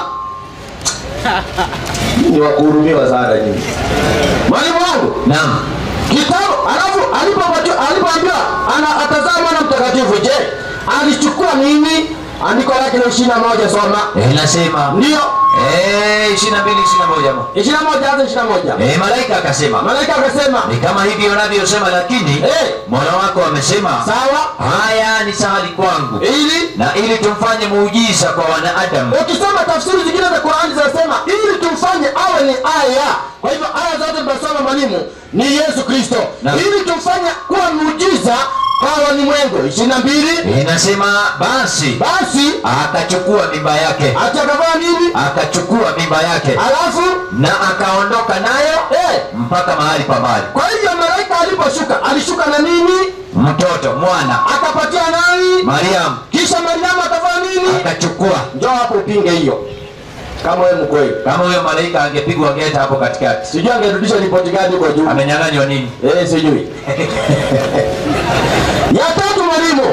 ni wakuhurumiwa sana nyinyi mwalimu wangu naam kitabu alafu alipopatiwa- alipoambiwa ana atazaa mwana mtakatifu je alichukua nini andiko lake la ishiri na moja soma eh, inasema ndio eh 22 21 mo. ishiri na moja hata ishiri na moja eh malaika akasema malaika akasema ni kama hivi unavyosema lakini Eh. Mola wako amesema sawa haya ni sahali kwangu ili na ili tumfanye muujiza kwa wanadamu ukisoma tafsiri zingine za qurani zinasema ili tumfanye awe ni aya kwa hivyo aya zote tunasoma mwalimu ni yesu kristo Naam. ili tumfanye kuwa muujiza kwa walimwengu ishiri na mbili inasema basi basi akachukua mimba yake atakavaa nini akachukua mimba yake alafu na akaondoka nayo eh, mpaka mahali pa mbali kwa hivyo malaika aliposhuka alishuka na nini mtoto mwana akapatia nani mariamu kisha mariamu akavaa nini akachukua njoo hapo upinge hiyo kama wewe mkweli kama huyo malaika angepigwa geta hapo katikati sijui angerudisha ripoti gani kwa juu amenyang'anywa nini eh, sijui ya tatu mwalimu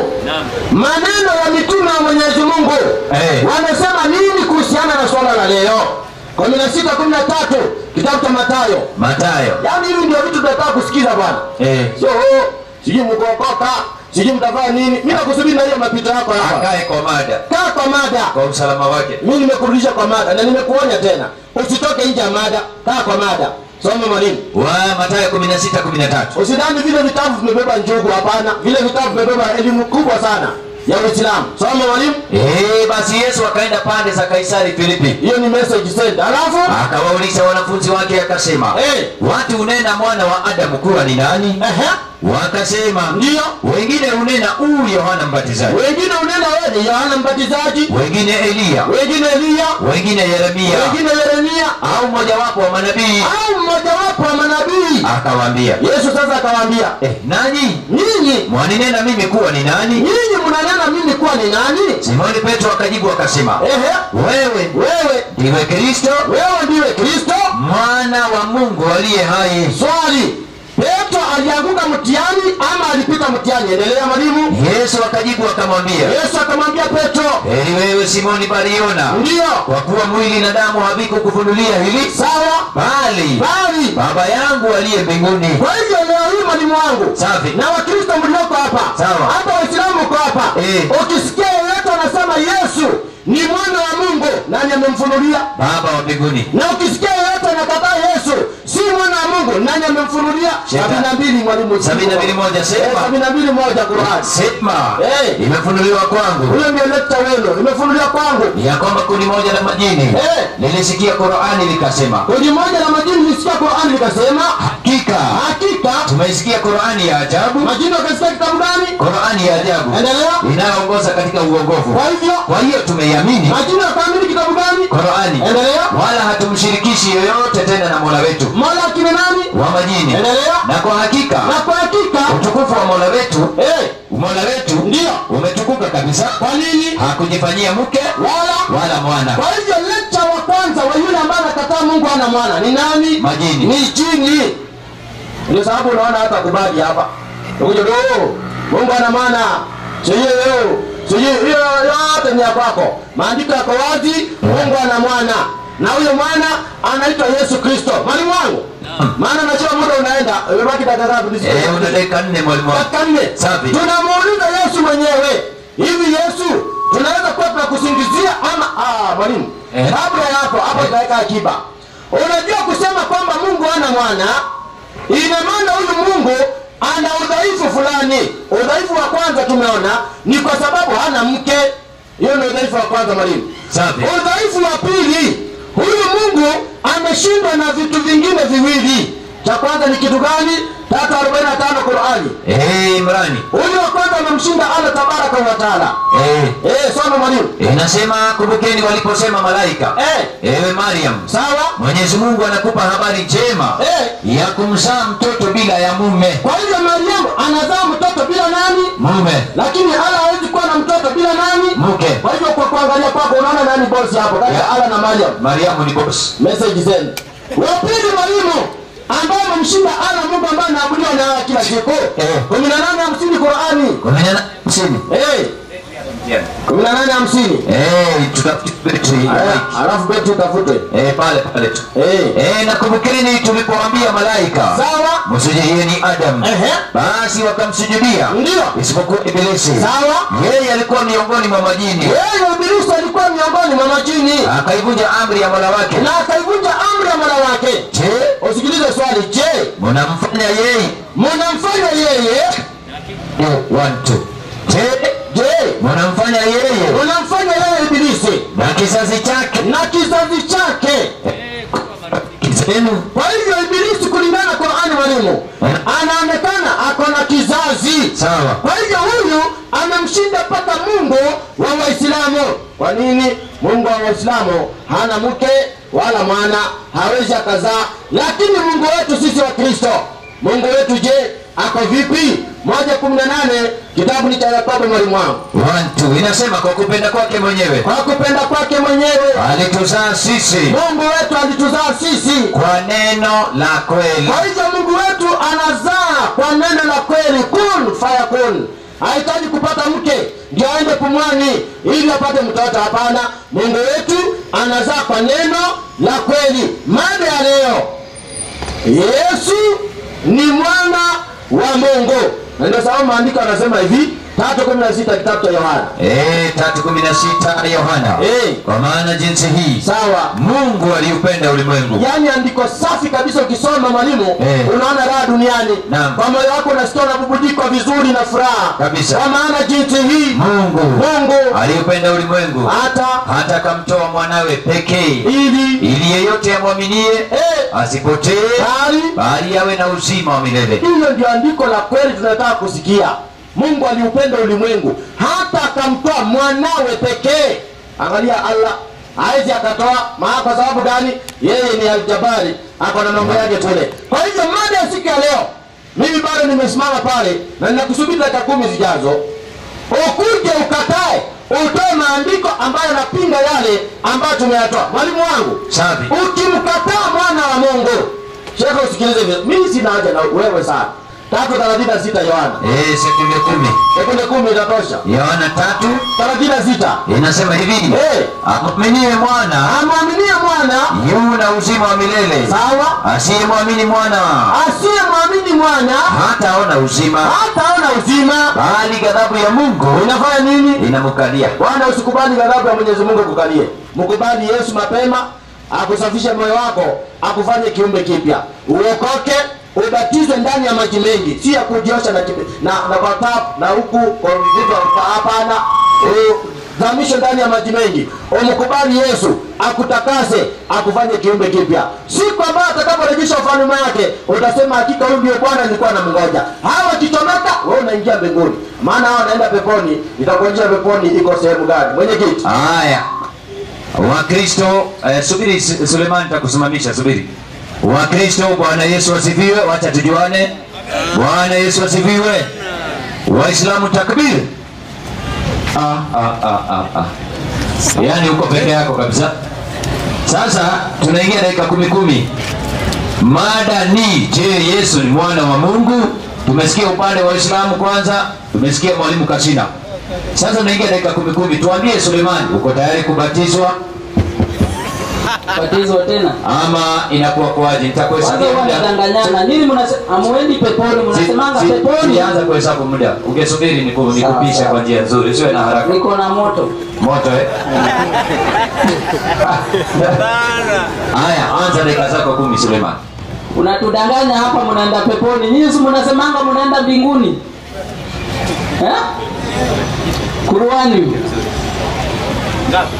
maneno ya mitume wa mwenyezi mungu Eh. wanasema nini kuhusiana na swala la leo kumi na sita kumi na tatu kitabu cha matayo matayo yaani hivi ndio vitu tunataka kusikiza bwana eh. sio oh, sijui mkuokoka sijui mtavaa nini mi nakusubiri na hiyo mapito yako hapa akae kwa mada kaa kwa mada kwa usalama wake mi nimekurudisha kwa mada na nimekuonya tena usitoke nje ya mada kaa kwa mada soma mwalimu wa matayo 16 13 usidhani vile vitabu vimebeba njugu hapana vile vitabu vimebeba elimu kubwa sana ya uislamu soma mwalimu Eh, basi yesu akaenda pande za kaisari filipi hiyo ni message send alafu akawauliza wanafunzi wake akasema Eh. watu hunena mwana wa adamu kuwa ni nani ehe wakasema ndiyo wengine hunena huu yohana mbatizaji wengine unena wewe ni yohana mbatizaji wengine eliya wengine eliya wengine yeremia wengine yeremia au mmojawapo wa manabii au mmojawapo wa manabii akawaambia yesu sasa akawaambia eh, nanyi nyinyi mwaninena mimi kuwa ni nani nyinyi mnanena mimi kuwa ni nani simoni petro akajibu akasema ehe wewe wewe ndiwe kristo wewe ndiwe kristo mwana wa mungu aliye hai swali petro alianguka mtihani ama alipita mtihani endelea mwalimu yesu akajibu akamwambia yesu akamwambia petro heri wewe simoni bariona ndiyo kwa kuwa mwili na damu havikukufunulia hili sawa bali bali baba yangu aliye mbinguni kwa hivyo leo hii mwalimu wangu safi na wakristo mlioko hapa Sawa. hata waislamu uko hapa Eh. ukisikia yeyote anasema yesu ni mwana wa mungu nani amemfunulia baba wa mbinguni na ukisikia yeyote anakataa yesu si mwana wa mungu nani amemfunulia Shetani. sabini na mbili mwalimu Sabini na mbili moja, sema. Eh, sabini na mbili moja Qur'an sema Eh. imefunuliwa kwangu huyo ndio lekta wenu imefunuliwa kwangu ya kwamba kundi moja la majini Eh. lilisikia qurani likasema kundi moja la majini lisikia Qur'an likasema hakika hakika tumeisikia qurani ya ajabu majini wakasikia kitabu gani qurani ya ajabu endelea inayoongoza katika uongofu kwa hivyo kwa hiyo tumeiamini majini wakaamini kitabu gani qurani endelea wala hatumshirikishi yoyote tena na mola wetu mola akina nani wa majini endelea na kwa hakika na kwa hakika utukufu wa mola wetu eh, mola wetu Ndiyo. umetukuka kabisa kwa nini hakujifanyia mke wala wala mwana kwa hivyo lecture wa kwanza wa yule ambaye anakataa mungu ana mwana ni nani Majini. ni jini ndio sababu unaona hata kubadi hapa ukuja do mungu ana mwana sio sijui hiyo yote ni ya kwako maandiko yako wazi mungu ana mwana na huyo mwana anaitwa yesu kristo mwalimu wangu maana najua muda unaenda imebaki dakika ngapi nisikie? Eh, una dakika nne mwalimu wangu. dakika nne Safi. tunamuuliza yesu mwenyewe hivi yesu tunaweza kuwa tunakusingizia ama ah, mwalimu Eh. kabla ya hapo hapo tutaweka akiba unajua kusema kwamba mungu ana mwana ina maana huyu mungu ana udhaifu fulani udhaifu wa kwanza tumeona ni kwa sababu hana mke hiyo ni udhaifu wa kwanza mwalimu Safi. udhaifu wa pili huyu mungu ameshindwa na vitu vingine viwili cha kwanza ni kitu gani tatu arobaini na tano qurani Eh, Imrani. huyu wa kwanza amemshinda allah tabaraka wa taala Eh, Eh, soma mwalimu inasema kumbukeni waliposema malaika Eh. ewe mariam sawa mwenyezi mungu anakupa habari njema Eh. ya kumzaa mtoto bila ya mume kwa hivyo mariamu anazaa mtoto bila nani mume lakini allah hawezi kuwa na mtoto bila nani mke kwa hivyo kwa kuangalia kwako unaona nani bosi hapo kati ya Yeah. allah na mariam mariamu ni bosi message zenu wa pili mwalimu ambaye amemshinda allah mungu ambaye anaabudiwa na kila siku Eh. kumi na nane hamsini qurani kumi na nane hamsini Eh, kumi na nane hamsini Eh, tutafute betri ya Aya, mic. alafu beti utafute Eh, pale pale tu Eh. Eh, na kumbukeni tulipoambia malaika sawa msujudieni adam Ehe. basi wakamsujudia Ndio. isipokuwa ibilisi sawa yeye alikuwa miongoni mwa majini yeye ibilisi alikuwa miongoni mwa majini akaivunja amri ya mola wake na akaivunja amri ya mola wake je usikilize swali je mnamfanya yeye mnamfanya yeye Eh, one, two. je je mnamfanya yeye mnamfanya yeye ibilisi na kizazi chake na kizazi chake kizenu kwa hivyo ibilisi kulingana na qurani mwalimu anaonekana ako na kizazi sawa kwa hivyo huyu amemshinda mpaka mungu wa waislamu kwa nini mungu wa waislamu hana mke wala mwana hawezi akazaa lakini mungu wetu sisi wa kristo mungu wetu je ako vipi moja kumi na nane kitabu ni cha yakobo mwalimu wangu One, two. inasema kwa kupenda kwake mwenyewe kwa kupenda kwake mwenyewe alituzaa sisi mungu wetu alituzaa sisi kwa neno la kweli kwa hivyo mungu wetu anazaa kwa neno la kweli kun fayakun hahitaji kupata mke ndio aende pumwani ili apate mtoto hapana mungu wetu anazaa kwa neno la kweli mada ya leo yesu ni mwana wa mungu na ndio sababu maandiko anasema hivi tatu kumi na sita kitabu cha yohana Eh, tatu kumi na sita yohana Eh. kwa maana jinsi hii sawa mungu aliupenda ulimwengu yaani andiko safi kabisa ukisoma mwalimu Eh. unaona raha duniani Naam. kwa moyo wako unasikia unabubujikwa vizuri na furaha Kabisa. kwa maana jinsi hii mungu mungu aliupenda ulimwengu hata hata akamtoa mwanawe pekee ili ili yeyote amwaminie eh, asipotee bali bali awe na uzima wa milele hilo ndio andiko la kweli tunataka kusikia mungu aliupenda ulimwengu hata akamtoa mwanawe pekee angalia allah hawezi akatoa maa kwa sababu gani yeye ni aljabari ako na mambo yake tule kwa hivyo mada ya siku ya leo mimi bado nimesimama pale na ninakusubiri dakika kumi zijazo ukuje ukatae utoe maandiko ambayo yanapinga yale ambayo tumeyatoa mwalimu wangu safi ukimkataa mwana wa mungu shekhe usikilize vizuri. mimi sina haja na wewe sana tatu thelathini na sita yohana Eh, sekunde kumi sekunde kumi itatosha yohana tatu thelathini na sita inasema hivi Eh. amwaminie mwana amwaminie mwana yu na uzima wa milele sawa asiyemwamini mwana asiyemwamini mwana hataona uzima hataona uzima bali ghadhabu ya mungu inafanya nini inamkalia bwana usikubali ghadhabu ya mwenyezi mungu kukalie mkubali yesu mapema akusafishe moyo wako akufanye kiumbe kipya uokoke ubatizwe ndani ya maji mengi si ya kujiosha na, kibe- na, na kwa tap na huku kwa vitu hapana zamishwe ndani ya maji mengi umkubali yesu akutakase akufanye kiumbe kipya siku ambayo atakaporejesha ufalme wake utasema hakika huyu ndio bwana nilikuwa namngoja hawa wakichomeka we unaingia mbinguni maana hawa wanaenda peponi itakuonyesha peponi iko sehemu gani mwenyekiti haya wakristo eh, subiri Su- sulemani takusimamisha subiri wakristo bwana yesu asifiwe wacha tujuane bwana yesu asifiwe waislamu takbir ah, ah, ah, ah, ah. yaani uko peke yako kabisa sasa tunaingia dakika kumi kumi mada ni je yesu ni mwana wa mungu tumesikia upande wa waislamu kwanza tumesikia mwalimu kasina Sasa unaingia dakika kumi kumi, tuambie Sulemani, uko tayari kubatizwa Batizwa tena. ama inakuwa kwaje? Kwanza Nitakuhesabia huwa muda. nadanganyana. Nini mnase amuendi peponi, mnasemanga Si- si- peponi. Sijaanza kuhesabu muda, ungesubiri niku- nikupishe sawa. kwa njia nzuri, usiwe na haraka. Niko na moto. Moto eh? Haya, anza dakika zako kumi Suleiman. Unatudanganya hapa mnaenda peponi. Nyinyi si mnasemanga mnaenda mbinguni. Eh? Kuruani. Ngapi?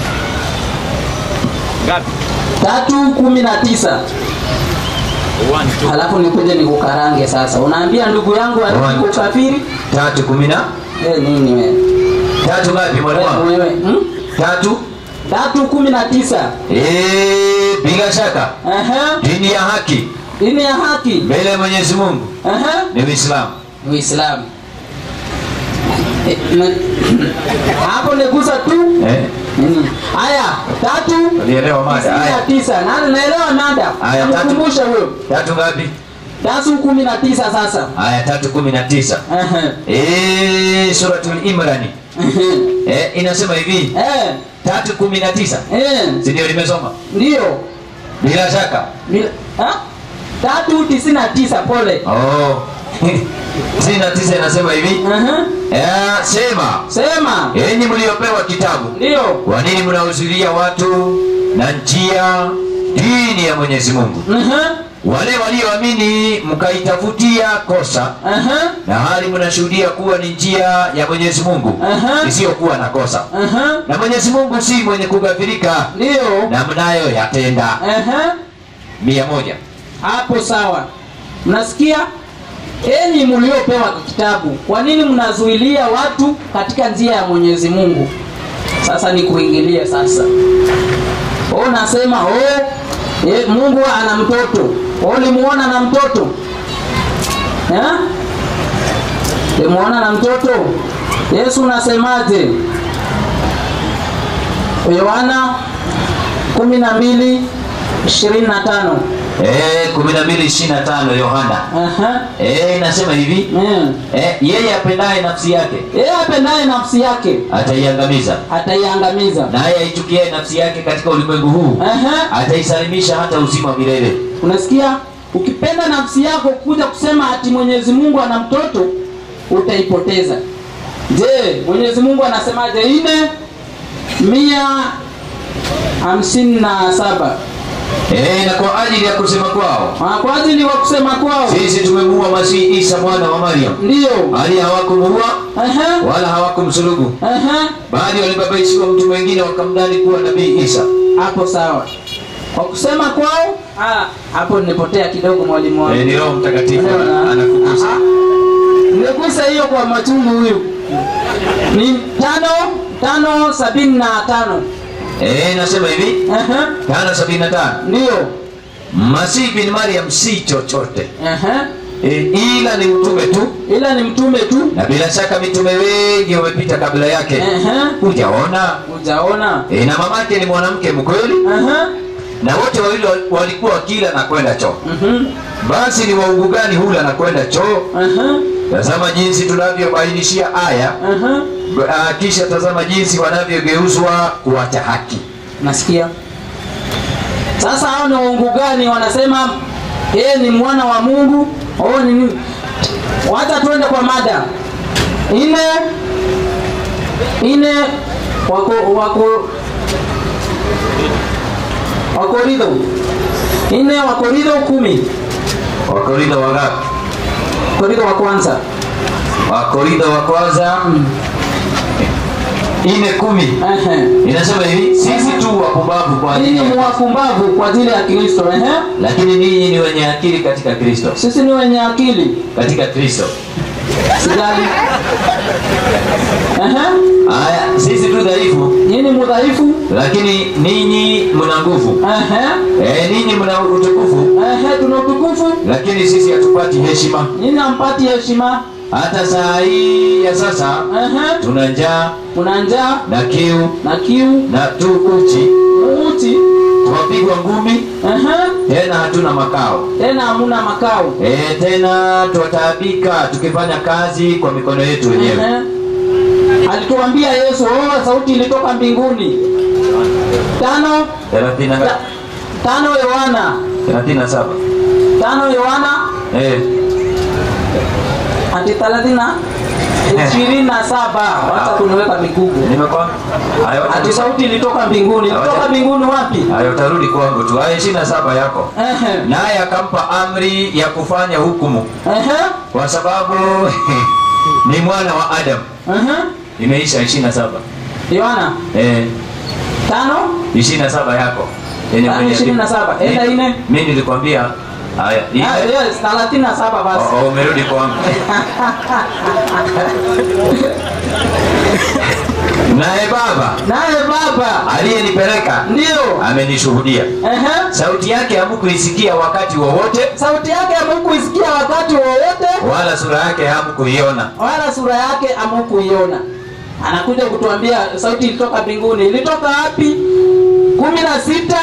Ngapi? tatu kumi na tisa One, two. alafu nikuje nikukarange sasa. Unaambia ndugu yangu One. arudi ukafiri? Tatu kumi na Eh, nini wewe? tatu ngapi mwalimu wangu? Wewe, hmm? Tatu. Tatu kumi na tisa. Eh, bila shaka Ehe. dini ya haki Dini ya haki. mbele ya Mwenyezi Mungu Ehe. ni Uislamu. Uislamu. Eh, na- Hapo nigusa tu. Eh, Nini? Haya, tatu ulielewa mada? tisini na Haya, tisa. Nani naelewa nada? Haya, tatu. Nikumbushe huyo. tatu ngapi? Tatu kumi na tisa sasa. Haya, tatu kumi na tisa. Ehe. Eh, suratul Imrani Ehe. eh, inasema hivi Eh, tatu kumi na tisa eh, si ndio? Nimesoma ndio. bila shaka. Mil- ha? Tatu tisini na tisa pole. Oh, tisini na tisa inasema hivi Ehe. eh, sema Sema. enyi mliopewa kitabu, Ndio. kwa nini mnahuzulia watu na njia dini ya Mwenyezi Mungu? Ehe. Wale walioamini mkaitafutia kosa Ehe. na hali mnashuhudia kuwa ni njia ya Mwenyezi Mungu Aha. isiyokuwa na kosa, Ehe. na Mwenyezi Mungu si mwenye kughafirika Ndio. na mnayo yatenda. Ehe. mia moja. Hapo sawa. Mnasikia? Enyi mliopewa kitabu, kwa nini mnazuilia watu katika njia ya Mwenyezi Mungu? Sasa ni kuingilia sasa. Oh, nasema oh, eh, Mungu ana mtoto. Oh, limuona na mtoto eh? Limuona na mtoto. Yesu unasemaje? Yohana kumi na mbili ishirini na tano. Eh, kumi na mbili ishirini na tano Yohana Aha. eh, inasema hivi Mm. eh, yeye apendaye nafsi yake Yeye apendaye nafsi yake ataiangamiza, ataiangamiza. naye aichukiaye nafsi yake katika ulimwengu huu Aha. ataisalimisha hata uzima wa milele. Unasikia? Ukipenda nafsi yako kuja kusema ati Mwenyezi Mungu ana mtoto utaipoteza. Je, Mwenyezi Mungu anasemaje? Ine mia hamsini na saba Eh, na kwa ajili ya kusema kwao Ah, kwa ajili wa kusema kwao sisi tumemuua Masihi Isa mwana wa Maryam, ndiyo. hali hawakumuua Aha. wala hawakumsulubu, Aha. bali walibabaishiwa mtu mwingine wakamdani kuwa nabii Isa. Hapo sawa. Kwa kusema kwao, ah, hapo nimepotea kidogo mwalimu wangu. Eh, ni Roho Mtakatifu Unaona? ana- anakugusa. Aha. Nimegusa hiyo kwa machungu huyu. Ni tano tano sabini na tano. Eh, nasema hivi Aha. tano sabini na tano Ndio. Masihi bin Maryam si chochote Aha. e, ila ni mtume tu, Ila ni mtume tu. na bila shaka mitume wengi wamepita kabla yake. Aha. Hujaona? Hujaona? E, na mamake ni mwanamke mkweli, Aha. na wote wawili wal- walikuwa wakila na kwenda choo. Mhm. Basi ni waungu gani hula na kwenda choo? Aha. Tazama jinsi tunavyobainishia aya, Aha. b- ah, kisha tazama jinsi wanavyogeuzwa kuacha haki. Nasikia. Sasa hao ni waungu gani wanasema yeye ni mwana wa Mungu? Oh, ni nini? Wacha tuende kwa mada. Ine ine wako wako Wakorintho ine Wakorintho kumi Wakorintho wangapi? Wakorintho wa kwanza Wakorintho wa kwanza ine kumi Ehe. inasema hivi, sisi tu wapumbavu kwa ajili Ninyi ya mwafumbavu kwa ajili ya Kristo. Ehe. lakini ninyi ni wenye akili katika Kristo, Sisi ni wenye akili. katika Kristo. Sijali. Ehe. Haya, sisi tu dhaifu, Nyinyi mudhaifu. lakini ninyi mna nguvu. Ehe. Eh, ninyi mna utukufu, Ehe, tuna utukufu. lakini sisi hatupati heshima. Nyinyi hampati heshima. Hata saa hii ya sasa Ehe. tuna njaa Kuna njaa na kiu na kiu, na tu uchi, uti. twapigwa ngumi, Ehe. tena hatuna makao. Tena hamuna makao. Eh, tena twataabika tukifanya kazi kwa mikono yetu wenyewe. Ehe. alituambia Yesu, oh, sauti ilitoka mbinguni. Tano thelathini na ta, ngapi? tano Yohana thelathini na saba tano Yohana Eh, ati thelathini na ishirini na saba wacha kuniweka migugu. nimekwambia hayo Ati sauti ilitoka mbinguni. Ilitoka mbinguni wapi? hayo tarudi kwangu tu haya ishirini na saba yako Ehe, naye akampa amri ya kufanya hukumu ehe, kwa sababu ni mwana wa Adam. ehe. Imeisha ishirini na saba Yohana eh, tano ishirini na saba yako Yenye Tano kwenye- ishirini na saba. Enda Mi- ine. mi nilikwambia haya ine. Ah, yes, thelathini na saba basi. Oh, oh, umerudi kwangu naye baba Naye Baba aliyenipeleka ndio amenishuhudia ehe, sauti yake hamkuisikia wakati wowote sauti yake hamkuisikia wakati wowote, wala sura yake hamkuiona wala sura yake hamkuiona. Anakuja kutuambia sauti ilitoka mbinguni. Ilitoka wapi? kumi na sita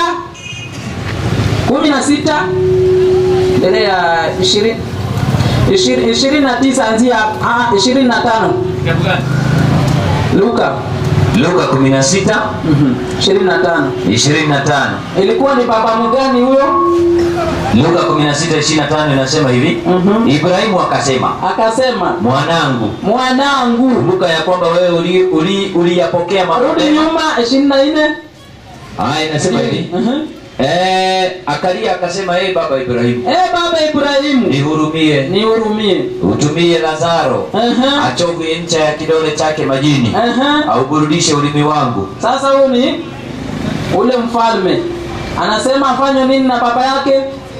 kumi na sita mbele ya ishirini ishirini ishirini na tisa anzia ah, ishirini na tano Kitabu gani? Luka luka 16 mhm, ishirini na tano 25 ilikuwa ni baba mgani huyo? luka 16:25 inasema hivi Mhm. ibrahimu akasema Akasema, mwanangu mwanangu, kumbuka ya kwamba wewe uli- uli- uliyapokea mambo rudi mema. nyuma, ishirini na nne haya inasema hivi Mhm. eh, akalia akasema hey, baba ibrahimu Eh, baba Ibrahimu, nihurumie nihurumie. utumie lazaro Aha. achovye ncha ya kidole chake majini Aha. auburudishe ulimi wangu Sasa huyu ni ule mfalme anasema afanye nini na baba yake?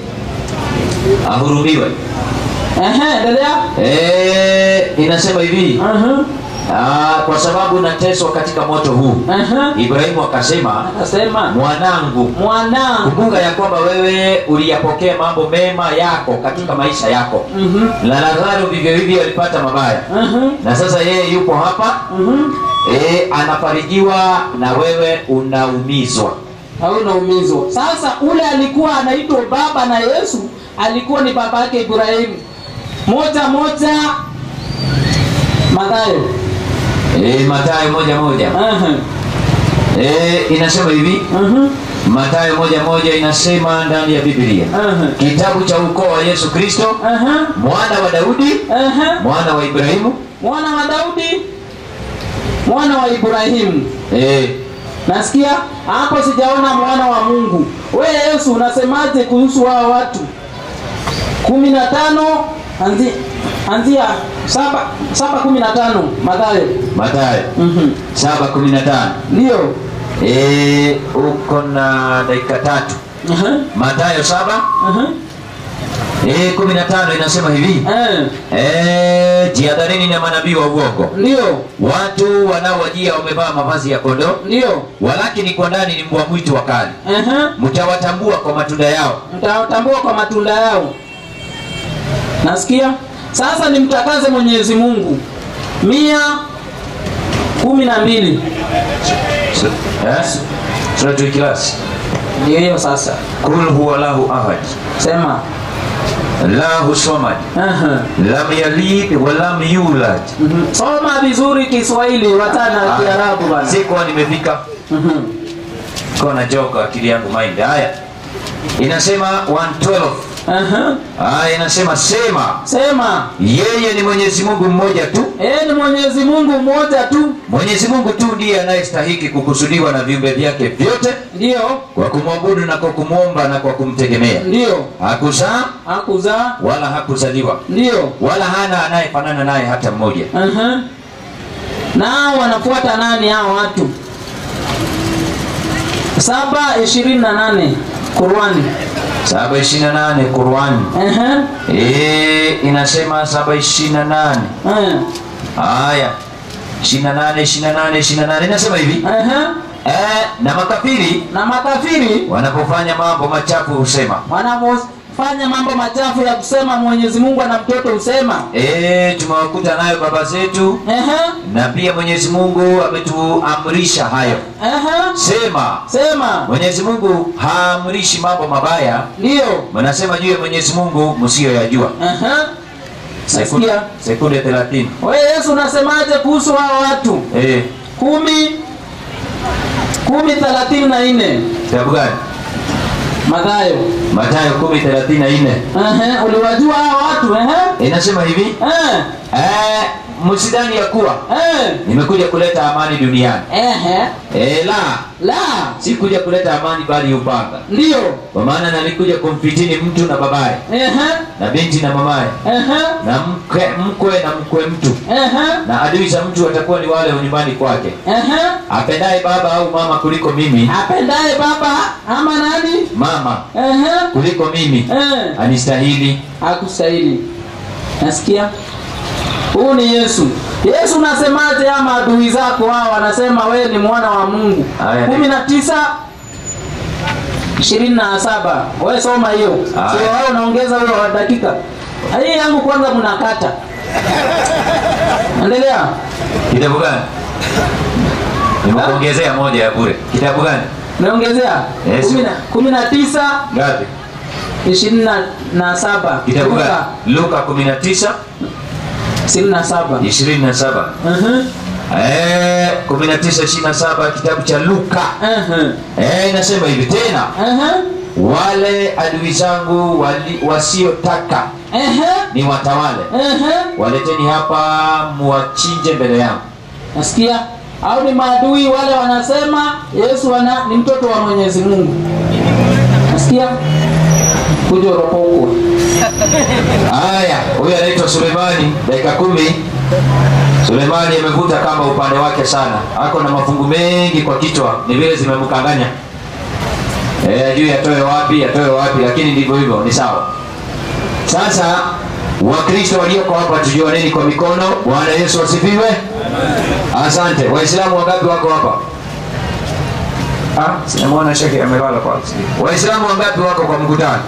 ahurumiwe Ehe, endelea. eh, inasema hivi Aha. ah, kwa sababu nateswa katika moto huu Aha. ibrahimu akasema Akasema mwanangu mwanangu. kumbuka ya kwamba wewe uliyapokea mambo mema yako katika maisha yako Mhm. na lazaro vivyo hivyo alipata mabaya Aha. na sasa yeye yupo hapa Mhm. e, anafarijiwa na wewe unaumizwa Hauna umizwa. Sasa ule alikuwa anaitwa baba na Yesu alikuwa ni baba yake Ibrahimu. Moja moja Mathayo. e, matayo moja moja Aha. e, inasema hivi Aha. matayo moja moja inasema ndani ya biblia Aha. kitabu cha ukoo wa yesu kristo Aha. mwana wa daudi Aha. mwana wa ibrahimu Mwana wa Daudi, mwana wa Ibrahimu. e, Nasikia hapo, sijaona mwana wa Mungu. We Yesu, unasemaje kuhusu hao watu? kumi na tano anzi, anzia saba saba kumi na tano Mathayo. matayo Mhm. saba kumi na tano Ndio. e, uko na dakika tatu Aha. matayo saba Aha. e, kumi na tano inasema hivi Eh, e, jihadharini na manabii wa uongo Ndio. watu wanaowajia wamevaa mavazi ya kondoo Ndio. walakini kwa ndani ni mbwa mwitu wakali Aha. mtawatambua kwa matunda yao mtawatambua kwa matunda yao. Nasikia sasa, nimtakaze Mwenyezi Mungu. mia kumi na mbili Eh? suratul ikhlas ndio hiyo sasa. kul huwa lahu ahad Sema lahu samad Aha. lam yalid wa lam yulad Mhm. Soma vizuri Kiswahili, watana na Kiarabu bana. sikuwa nimefika Mhm. kona joka akili yangu mind haya inasema 112 Aha. haya inasema sema Sema yeye ni mwenyezi mungu mmoja tu yeye ni Mwenyezi Mungu mmoja tu, mwenyezi mungu tu ndiye anayestahiki kukusudiwa na viumbe vyake vyote ndio kwa kumwabudu na kwa kumwomba na kwa kumtegemea ndio hakuzaa hakuzaa, wala hakuzaliwa ndio wala hana anayefanana naye hata mmoja Aha. Nao wanafuata nani hao watu? saba ishirini na nane Qurani. 728 Qurani Aha. e, inasema 728 Eh. haya 28 28 28 inasema hivi Aha. e, na makafiri Na makafiri wanapofanya mambo machafu husema wanapofanya mambo machafu ya kusema Mwenyezi Mungu ana mtoto husema e, tumewakuta nayo baba zetu Aha. na pia Mwenyezi Mungu ametuamrisha hayo Aha. sema Sema Mwenyezi Mungu haamrishi mambo mabaya ndio. mnasema juu ya Mwenyezi Mungu msiyoyajua Aha. sekunde, Nasikia. sekunde 30 we yesu unasemaje kuhusu hao watu eh, kumi kumi thelathini na nne kitabu gani madhayo matayo 10 34 Ehe, uliwajua hao watu ehe? inasema hivi Eh, eh, msidhani ya kuwa eh, nimekuja kuleta amani duniani ehe. eh, la la si kuja kuleta amani bali upanga ndiyo kwa maana nalikuja kumfitini mtu na babaye Ehe, na binti na mamaye ehe, na mke, mkwe na mkwe mtu ehe, na adui za mtu watakuwa ni wale wa nyumbani kwake ehe. apendaye baba au mama kuliko mimi apendaye baba ama nani mama Ehe, kuliko mimi eh. anistahili hakustahili nasikia huu ni yesu yesu unasemaje ama adui zako hao wanasema wewe ni mwana wa mungu Aya, kumi na tisa ishirini na saba we soma hiyo Aya. sio wewe unaongeza huyo wa dakika hii yangu kwanza mnakata endelea kitabu gani nimekuongezea moja ya bure kitabu gani naongezea Yes. Kumi na- kumi na tisa ngapi ishirini na- na saba kitabu Luka, gani luka 19 ishirini na saba 27 Mhm, eh 19 27 kitabu cha luka mhm, eh inasema hivi tena mhm, wale adui zangu wali- wasiotaka ehe, ni watawale ehe. waleteni hapa muwachinje mbele yangu nasikia au ni maadui wale wanasema yesu wana, ni mtoto wa mwenyezi mungu nasikia kuja uropokwe haya huyu anaitwa sulemani dakika kumi sulemani amevuta kama upande wake sana ako na mafungu mengi kwa kichwa ni vile zimemkanganya e, ajui atoe wapi atoe wapi lakini ndivyo hivyo ni sawa sasa wakristo walioko hapa tujuaneni kwa mikono bwana yesu asifiwe asante waislamu wangapi wako hapa Ah, sinamwona shekhe amelala kwa waislamu wangapi wako kwa mkutano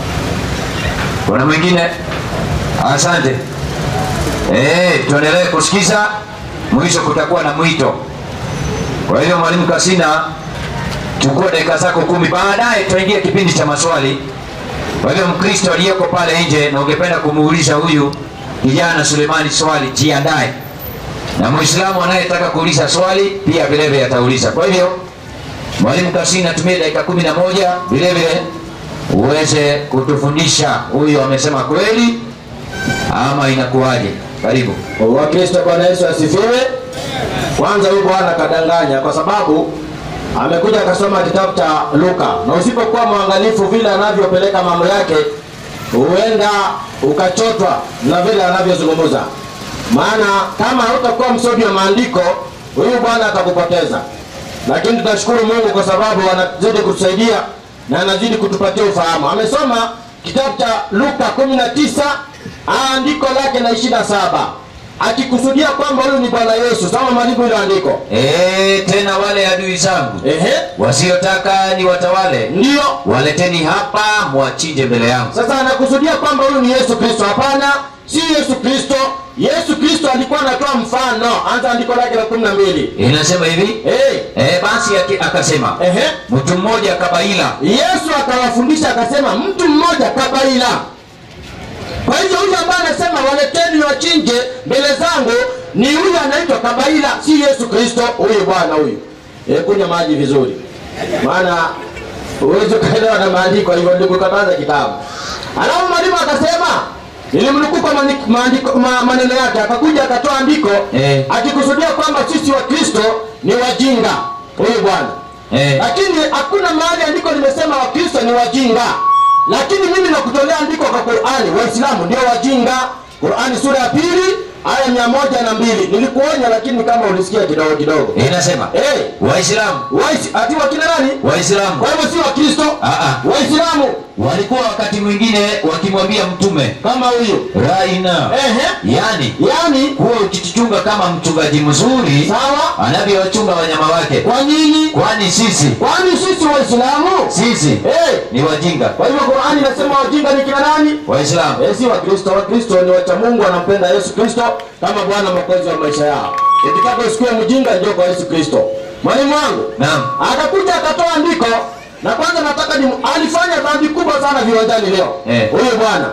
kuna mwingine asante Eh, tuendelee kusikiza mwisho kutakuwa na mwito kwa hiyo mwalimu kasina chukua dakika zako kumi baadaye tuingie kipindi cha maswali kwa hiyo mkristo aliyeko pale nje na ungependa kumuuliza huyu kijana sulemani swali jiandae na mwislamu anayetaka kuuliza swali pia vilevile atauliza kwa hivyo mwalimu kasina tumie dakika kumi na moja vilevile uweze kutufundisha huyu amesema kweli ama inakuwaje karibu wakristo bwana yesu asifiwe kwanza huyu bwana kadanganya kwa sababu amekuja akasoma kitabu cha luka na usipokuwa mwangalifu vile anavyopeleka mambo yake huenda ukachotwa na vile anavyozungumza maana kama hautakuwa msomi wa maandiko huyu bwana atakupoteza lakini tunashukuru mungu kwa sababu anazidi kutusaidia na anazidi kutupatia ufahamu amesoma kitabu cha luka 19 andiko lake la 27 akikusudia kwamba huyu ni bwana yesu soma mwalimu hilo andiko e, tena wale adui zangu ehe wasiotaka ni watawale ndiyo waleteni hapa mwachinje mbele yangu sasa anakusudia kwamba huyu ni yesu kristo hapana si yesu kristo yesu kristo alikuwa anatoa mfano anza andiko lake la kumi na mbili inasema hivi hey. e, basi aki- akasema ehe mtu mmoja kabaila yesu akawafundisha akasema mtu mmoja kabaila kwa hivyo huyu ambaye anasema waleteni wachinje mbele zangu ni huyu anaitwa kabaila si yesu kristo huyu bwana huyu e, kunywa maji vizuri maana huwezi ukaelewa na maandiko hivyo ndikukataza kitabu alafu mwalimu akasema nilimnukuu kwa mani- maandiko- ma- maneno yake akakuja akatoa andiko Eh. akikusudia kwamba sisi wa kristo ni wajinga huyu bwana Eh. lakini hakuna mahali andiko limesema wakristo ni wajinga lakini mimi nakutolea andiko kwa qurani waislamu ndio wajinga qurani sura ya pili aya mia moja na mbili nilikuonya lakini kama ulisikia kidogo kidogo inasema hey, waislamu waisi, ati wakina nani waislamu kwa hivyo si wakristo Ah, ah. waislamu walikuwa wakati mwingine wakimwambia mtume kama huyu raina Ehe. yani yaani kuwa ukijichunga kama mchungaji mzuri sawa anavyowachunga wanyama wake kwa nini kwani sisi kwani sisi waislamu sisi hey. ni wajinga kwa hivyo qurani inasema wajinga ni kina nani waislamu Eh, si wakristo wakristo ni wacha mungu wanampenda yesu kristo kama bwana mwokozi wa maisha yao ukitaka usikue mjinga njoo kwa yesu kristo mwalimu wangu naam akakuja akatoa andiko na kwanza nataka ni alifanya dhambi kubwa sana viwanjani leo Eh. huyu bwana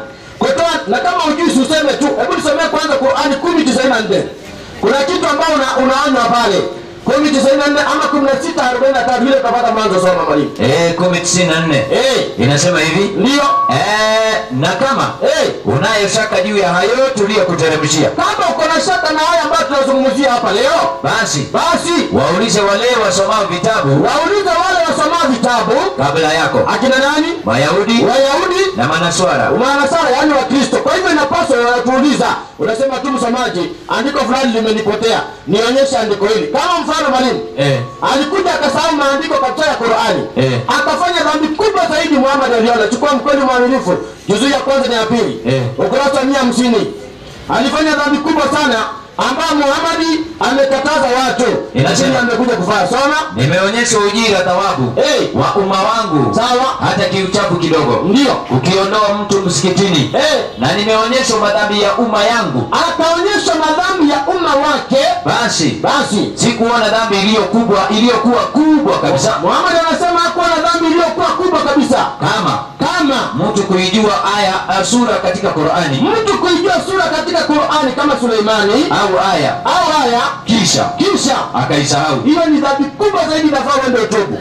kutoa na kama ujui useme tu hebu tusomee kwanza qurani kumi tisaini na nne kuna kitu ambao una, unaonywa pale kumi tisaini na nne ama kumi na sita arobaini na tatu vile utapata mwanzo soma mwalimu Eh, kumi tisini na nne Eh, inasema hivi ndiyo eh, na kama Eh, unayo shaka juu ya hayo tuliyokuteremshia kama uko na shaka na haya ambayo tunazungumzia hapa leo basi basi waulize wale wasomao vitabu waulize wale wasomao vitabu kabla yako akina nani mayahudi wayahudi na manaswara umanasara yaani wakristo kwa hivyo inapaswa wanatuuliza unasema tu msomaji andiko fulani limenipotea nionyeshe andiko hili kama mfano mwalimu eh, alikuja akasahau maandiko katika ya qurani Eh. akafanya dhambi kubwa zaidi muhammad aliona chukua mkweli mwaminifu juzuu ya kwanza na ya pili Eh. ukurasa wa mia hamsini alifanya dhambi kubwa sana ambayo muhamadi amekataza watu Inasema. lakini amekuja kufanya soma nimeonyesha ujira thawabu Eh. wa umma wangu sawa hata kiuchafu kidogo ndio ukiondoa mtu msikitini Eh. na nimeonyesha madhambi ya umma yangu akaonyesha madhambi ya umma wake basi basi sikuona dhambi iliyo kubwa iliyokuwa kubwa kabisa muhamad anasema hakuwa na dhambi iliyokuwa kubwa kabisa kama kama mtu kuijua aya uh, sura katika qurani mtu kuijua sura katika qurani kama suleimani au aya au haya kisha kisha akaisahau hiyo ni dhambi kubwa zaidi inafaa uende utubu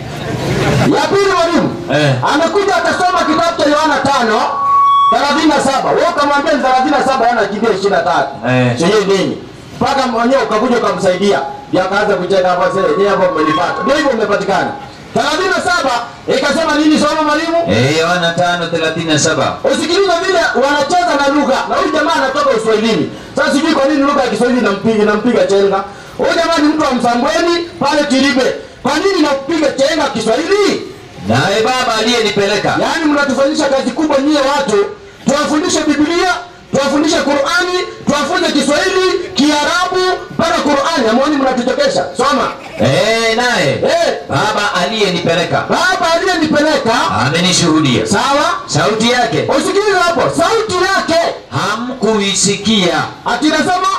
ya pili mwalimu Eh. amekuja akasoma kitabu cha yohana tano thelathini na saba we ukamwambia ni thelathini na saba yana kimbia ishirini na tatu Eh. sijui nini mpaka mwenyewe ukakuja ukamsaidia ndio akaanza kucheka hapo sasa yeye hapo mmenipata ndio hivyo umepatikana thelathini na saba ikasema nini soma mwalimu Eh, yohana tano thelathini na saba usikilize vile wanacheza na lugha na huyu jamaa anatoka uswahilini sasa sijui kwa nini lugha ya kiswahili inampiga inampiga chenga huyu jamaa ni mtu wa msambweni pale tiribe kwa nini nakupiga chenga kiswahili naye baba aliyenipeleka yaani mnatufanyisha kazi kubwa nyie watu tuwafundishe biblia tuwafundishe qurani tuwafunze kiswahili kiarabu mpaka qurani amoni mnatuchekesha soma Eh, naye Eh, baba aliyenipeleka baba aliyenipeleka amenishuhudia sawa sauti yake usikilize hapo sauti yake hamkuisikia atinasema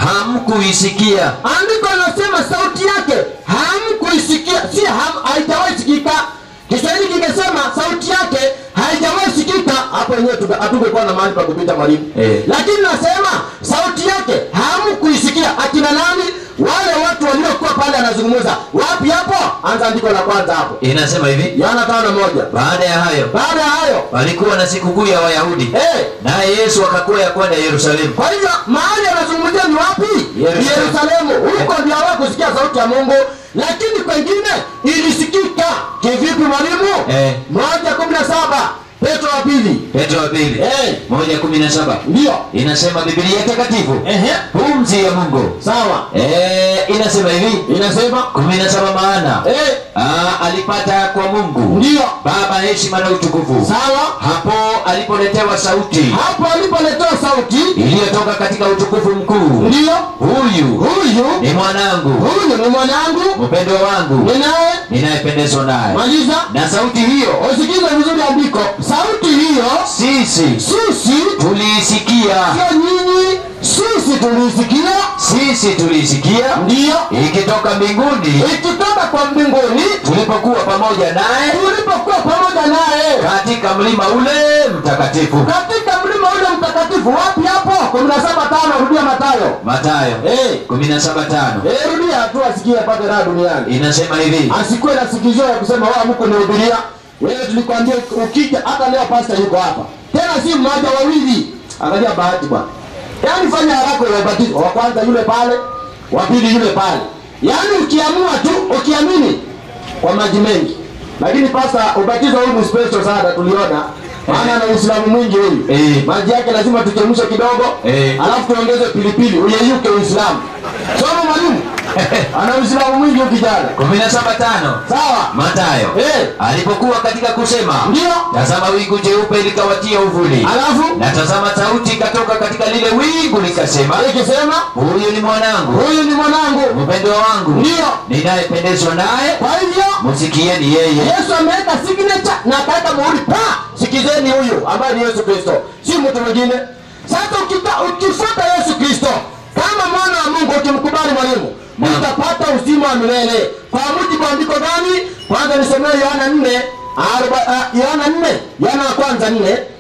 hamkuisikia andiko linasema sauti yake hamkuisikia si ham, haijawahi sikika kiswahili kimesema sauti yake haijawahi sikika hapo wenyewe tuka- hatungekuwa na mahali pa kupita mwalimu Eh. lakini nasema sauti yake hamkuisikia akina nani wale watu waliokuwa pale anazungumza wapi hapo anza andiko la kwanza hapo inasema hivi yohana tano moja baada ya hayo baada ya hayo palikuwa na sikukuu ya wayahudi eh, naye yesu akakwea kwenda yerusalemu kwa hivyo mahali anazungumzia ni wapi Yerusalemu. yerusalemu huko ndio hawa kusikia sauti ya mungu lakini kwengine ilisikika kivipi mwalimu Eh. moja kumi na saba petro wa pili petro wa pili Eh. moja kumi na saba ndio inasema bibilia takatifu Ehe. pumzi ya mungu sawa Eh, inasema hivi inasema kumi na saba maana eh, ah, alipata kwa mungu ndio baba heshima na utukufu sawa hapo alipoletewa sauti hapo alipoletewa sauti iliyotoka katika utukufu mkuu ndio huyu huyu ni mwanangu huyu ni mwanangu mpendwa wangu ninaye ninayependezwa naye maliza na sauti hiyo usikize vizuri andiko sauti hiyo sisi sisi tuliisikia sio nyinyi sisi tulisikia sisi tuliisikia ndiyo ikitoka mbinguni ikitoka kwa mbinguni tulipokuwa pamoja naye tulipokuwa pamoja naye katika mlima ule mtakatifu katika mlima ule mtakatifu wapi hapo kumi na saba tano rudia matayo matayo Eh. 17:5 Eh, rudia tu asikie apate raha duniani inasema hivi asikuwe na sikizio ya kusema wa mko nihubiria wewe tulikwambia ukija hata leo pasta yuko hapa tena si mmoja wawili angalia bahati bwana yaani fanya haraka ya ubatizo wa kwanza yule pale wa pili yule pale yaani ukiamua tu ukiamini kwa maji mengi lakini pasta ubatizo huu ni special sana tuliona maana na uislamu mwingi huyu Eh. maji yake lazima tuchemshe kidogo Eh. alafu tuongeze pilipili uyeyuke uislamu soma mwalimu ana uislamu mwingi huyu kijana 17:5 sawa matayo Eh. alipokuwa katika kusema ndio tazama wingu jeupe likawatia uvuli alafu na tazama sauti ikatoka katika lile wingu likasema ikisema huyu ni mwanangu huyu ni mwanangu mpendwa wangu ndio ninayependezwa naye kwa hivyo msikieni yeye yesu ameweka signature na akaweka muhuri pa sikizeni huyu ambaye ni yesu kristo si mtu mwingine sasa ukita- ukifuata yesu kristo kama mwana wa mungu ukimkubali mwalimu Naam. utapata uzima wa milele kwa mujibu wa andiko gani kwanza nisomee yohana nne aroba- ah, yohana nne yohana wa kwanza nne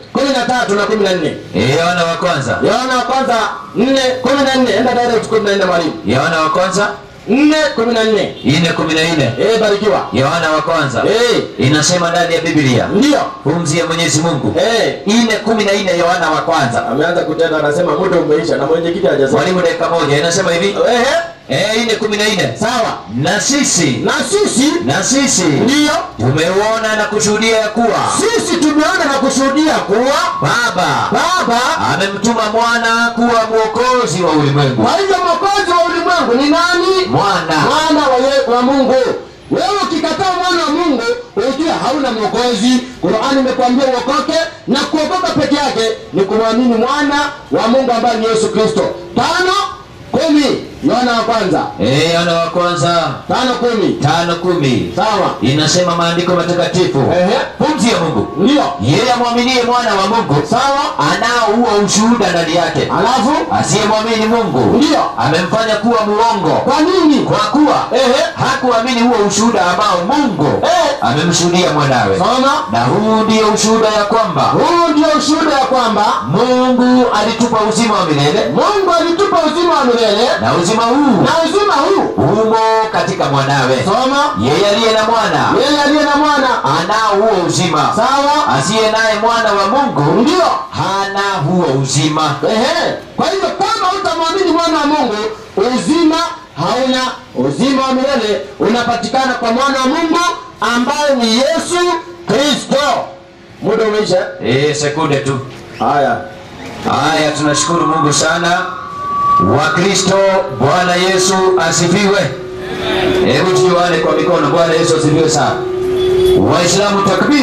kumi na tatu na kumi na nne Eh, yohana wa kwanza yohana wa kwanza nne kumi na nne enda direct kumi na nne mwalimu yohana wa kwanza nne kumi na nne ine kumi na nne Eh, barikiwa yohana wa kwanza Eh, inasema ndani ya biblia ndiyo pumzi ya mwenyezi mungu Eh, ine kumi na nne yohana wa kwanza ameanza kutenda anasema muda umeisha na mwenyekiti hajasema mwalimu dakika moja inasema hivi Ehe, Eh, ine kumi na nne sawa na sisi na sisi na sisi ndiyo tumeuona na kushuhudia ya kuwa sisi tumeona na kushuhudia kuwa baba baba amemtuma mwana kuwa mwokozi wa ulimwengu kwa hivyo mwokozi wa ulimwengu ni nani mwana mwana wa, ye- wa mungu wewe ukikataa mwana wa mungu ujue hauna mwokozi qurani imekwambia uokoke na kuokoka peke yake ni kumwamini mwana wa mungu ambaye ni yesu kristo tano kumi yohana wa kwanza Eh, yohana wa kwanza tano kumi tano kumi sawa inasema maandiko matakatifu Ehe. pumzi ya mungu ndiyo yeye amwaminie mwana wa mungu sawa anao huo ushuhuda ndani yake alafu asiyemwamini mungu ndiyo amemfanya kuwa muongo kwa nini kwa kuwa Ehe. hakuamini huo ushuhuda ambao mungu Eh. amemshuhudia mwanawe soma na huu ndio ushuhuda ya kwamba huu ndio ushuhuda ya kwamba mungu alitupa uzima wa milele mungu alitupa uzima wa milele na uzima huu na uzima huu umo katika mwanawe soma yeye aliye na mwana yeye aliye na mwana anao huo uzima sawa asiye naye mwana wa mungu ndio hana huo uzima ehe kwa hivyo kama utamwamini mwana wa mungu uzima hauna uzima wa milele unapatikana kwa mwana wa mungu ambaye ni yesu kristo muda umeisha e, sekunde tu haya haya tunashukuru mungu sana wakristo bwana yesu asifiwe hebu tujuane kwa mikono bwana yesu asifiwe sana waislamu takbir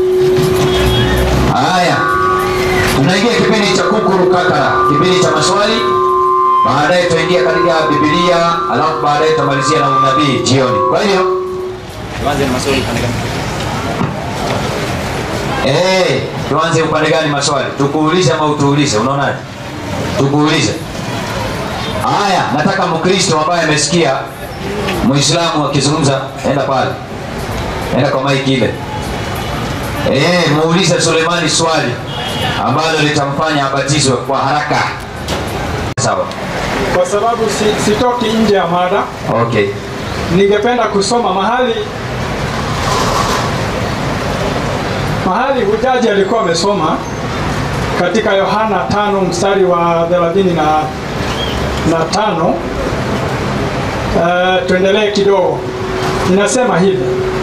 haya tunaingia kipindi cha kukuru kakara kipindi cha maswali baadaye tutaingia katika bibilia alafu baadaye tutamalizia na unabii jioni kwa hiyo Tuanze na maswali upande gani? Eh, tuanze upande gani maswali? Tukuulize ama utuulize? Unaonaje? Tukuulize. Haya, nataka Mkristo ambaye amesikia Muislamu akizungumza, enda pale, enda kwa maiki ile. Eh, muulize Sulemani swali ambalo litamfanya abatizwe kwa haraka. Sawa. kwa sababu si, sitoki nje ya mada. Okay. Ningependa kusoma mahali mahali hujaji alikuwa amesoma katika Yohana tano mstari wa thelathini na, na tano. Uh, tuendelee kidogo, inasema hivi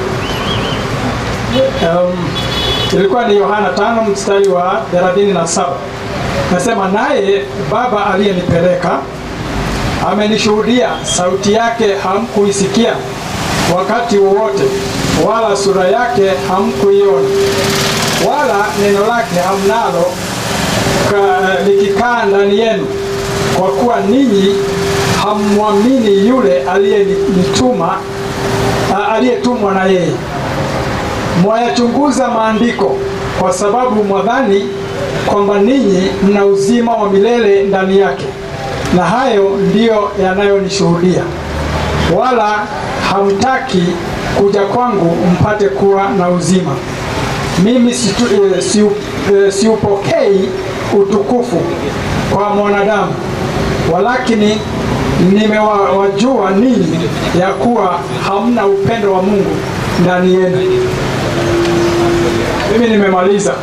um, ilikuwa ni Yohana tano mstari wa thelathini na saba. Nasema naye Baba aliyenipeleka amenishuhudia, sauti yake hamkuisikia wakati wowote, wala sura yake hamkuiona, wala neno lake hamnalo ka- likikaa ndani yenu, kwa kuwa ninyi hammwamini yule aliyenituma a- aliyetumwa na yeye. Mwayachunguza maandiko kwa sababu mwadhani kwamba ninyi mna uzima wa milele ndani yake, na hayo ndiyo yanayonishuhudia. Wala hamtaki kuja kwangu mpate kuwa na uzima. Mimi situ, e, siu, e, siupokei utukufu kwa mwanadamu, walakini nimewajua ninyi ya kuwa hamna upendo wa Mungu ndani yenu. Mimi nimemaliza.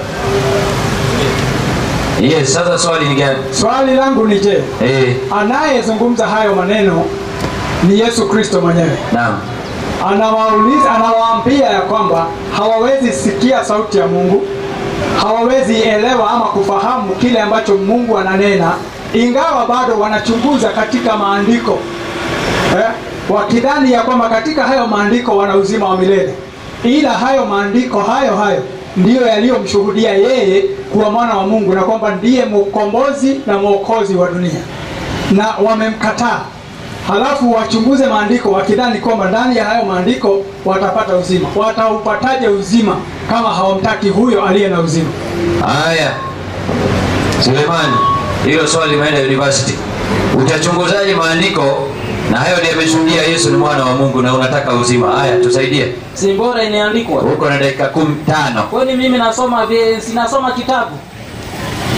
Yes, sasa swali ni gani? Swali langu ni je, Eh, anayezungumza hayo maneno ni Yesu Kristo mwenyewe. naam. Anawauliza, anawaambia ya kwamba hawawezi sikia sauti ya Mungu, hawawezi elewa ama kufahamu kile ambacho Mungu ananena, ingawa bado wanachunguza katika maandiko eh, wakidhani ya kwamba katika hayo maandiko wana uzima wa milele, ila hayo maandiko hayo hayo ndiyo yaliyomshuhudia yeye kuwa mwana wa Mungu na kwamba ndiye mkombozi na mwokozi wa dunia, na wamemkataa. Halafu wachunguze maandiko wakidhani kwamba ndani ya hayo maandiko watapata uzima. Wataupataje uzima kama hawamtaki huyo aliye na uzima? Haya, Sulemani, hilo swali limeenda university. Utachunguzaje maandiko na hayo ndiyo yameshuhudia Yesu ni mwana wa Mungu na unataka uzima? Haya, tusaidie. si bora imeandikwa Uko na dakika kumi tano. kwani mimi nasoma vi- sinasoma kitabu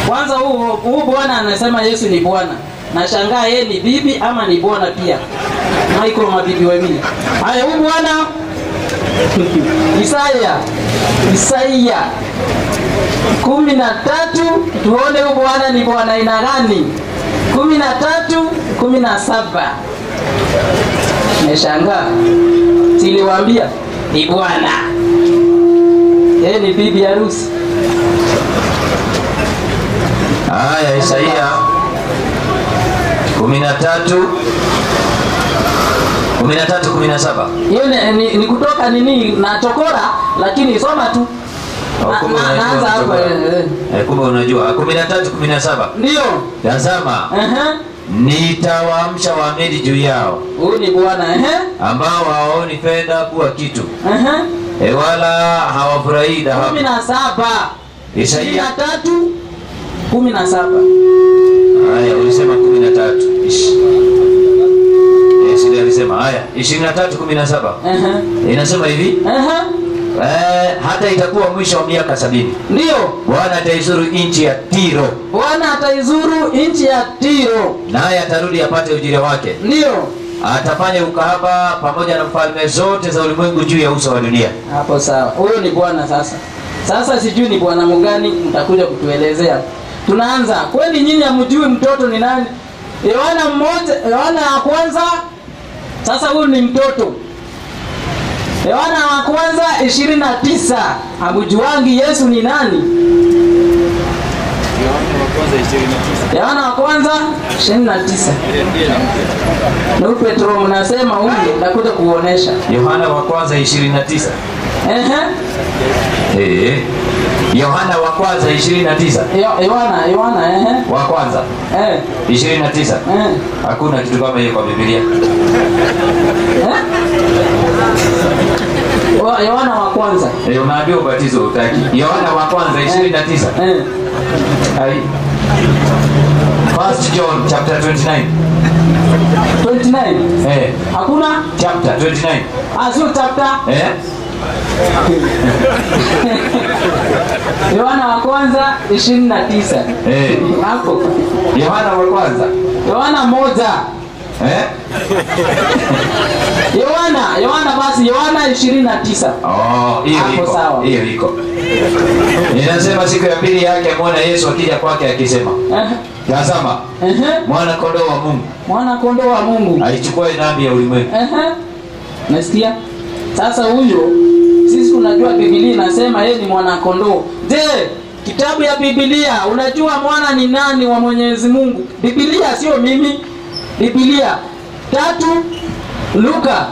kwanza huu huu bwana anasema yesu ni bwana nashangaa yeye ni bibi ama ni bwana pia maiko mabibi wawili haya huu bwana isaya isaya kumi na tatu tuone huu bwana ni bwana aina gani kumi na tatu kumi na saba meshangaa siliwambia ni bwana yeye ni bibi harusi haya isaia kumi na tatu kumi na tatu kumi na saba hiyo ni, ni, ni kutoka nini na chokora lakini soma tu Oh, Na- kumbe na- unajua naanza hapo kutoka. eh, eh. Eh, kumbe unajua kumi na tatu kumi na saba ndio tazama Ehe. nitawaamsha waamedi juu yao huyu ni bwana ehe. ambao hawaoni fedha kuwa kitu Ehe. e wala hawafurahii kumi dhahabu na saba ishirini isaia na tatu kumi na saba haya ulisema kumi na tatu Ish. Eh, sile alisema haya ishirini na tatu kumi na saba Ehe. inasema hivi Ehe. eh, hata itakuwa mwisho wa miaka sabini ndio bwana ataizuru nchi ya tiro bwana ataizuru nchi ya tiro naye atarudi apate ujira wake ndio atafanya ukahaba pamoja na falme zote za ulimwengu juu ya uso wa dunia hapo sawa huyo ni bwana sasa sasa sijui ni bwana mgani mtakuja kutuelezea tunaanza kweli nyinyi hamjui mtoto ni nani yohana mmoja yohana wa kwanza sasa huyu ni mtoto yohana wa kwanza ishirini na tisa hamjuangi yesu ni nani Yohana wa kwanza ishirini na tisa. yohana wa kwanza ishirini na tisa Ile ndiye na ndugu petro mnasema huyu ndakuja kuuonesha yohana wa kwanza 29 Ehe. Eh. yohana wa kwanza 29 Yo- yohana yohana ehe. wa kwanza Eh. 29 Eh. hakuna kitu kama hiyo kwa biblia Wa- yohana wa kwanza Eh, unaambiwa ubatizo utaki yohana wa kwanza 29 Eh. Ai. First John chapter 29 29 eh hakuna chapter 29 Ah, sio chapter eh yohana wa kwanza 29 eh hapo yohana wa kwanza yohana moja eh yohana yohana basi yohana 29 Oh, hiyo Hapo iko. sawa. Hiyo iko. Inasema siku ya pili yake amwona Yesu akija kwake akisema, Ehe. tazama Ehe. mwana kondoo wa Mungu mwana kondoo wa mungu aichukua dhambi ya ulimwengu. Ehe. nasikia sasa huyo sisi unajua bibilia inasema yeye ni mwana kondoo je kitabu ya bibilia unajua mwana ni nani wa mwenyezi mungu bibilia sio mimi bibilia tatu luka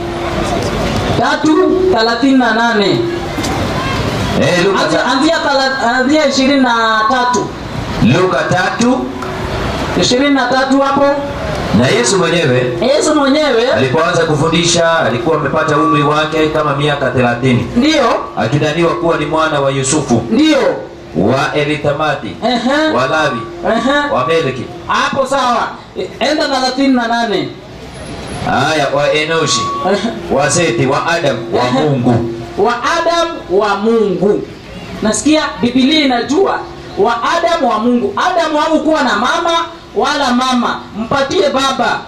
tatu thelathini na nane Eh, Luka, Anzia- ta, anzia thela- anzia ishirini na tatu Luka tatu ishirini na tatu hapo na Yesu mwenyewe yesu mwenyewe alipoanza kufundisha alikuwa amepata umri wake kama miaka 30 ndiyo akidhaniwa kuwa ni mwana wa Yusufu ndiyo wa Elithamati Ehe. wa Lawi Ehe. wa Meleki hapo sawa enda thelathini na nane haya wa Enoshi wa Seti wa Adam wa Mungu wa adamu wa mungu nasikia bibilia inajua wa adamu wa mungu adamu hakukuwa na mama wala mama mpatie baba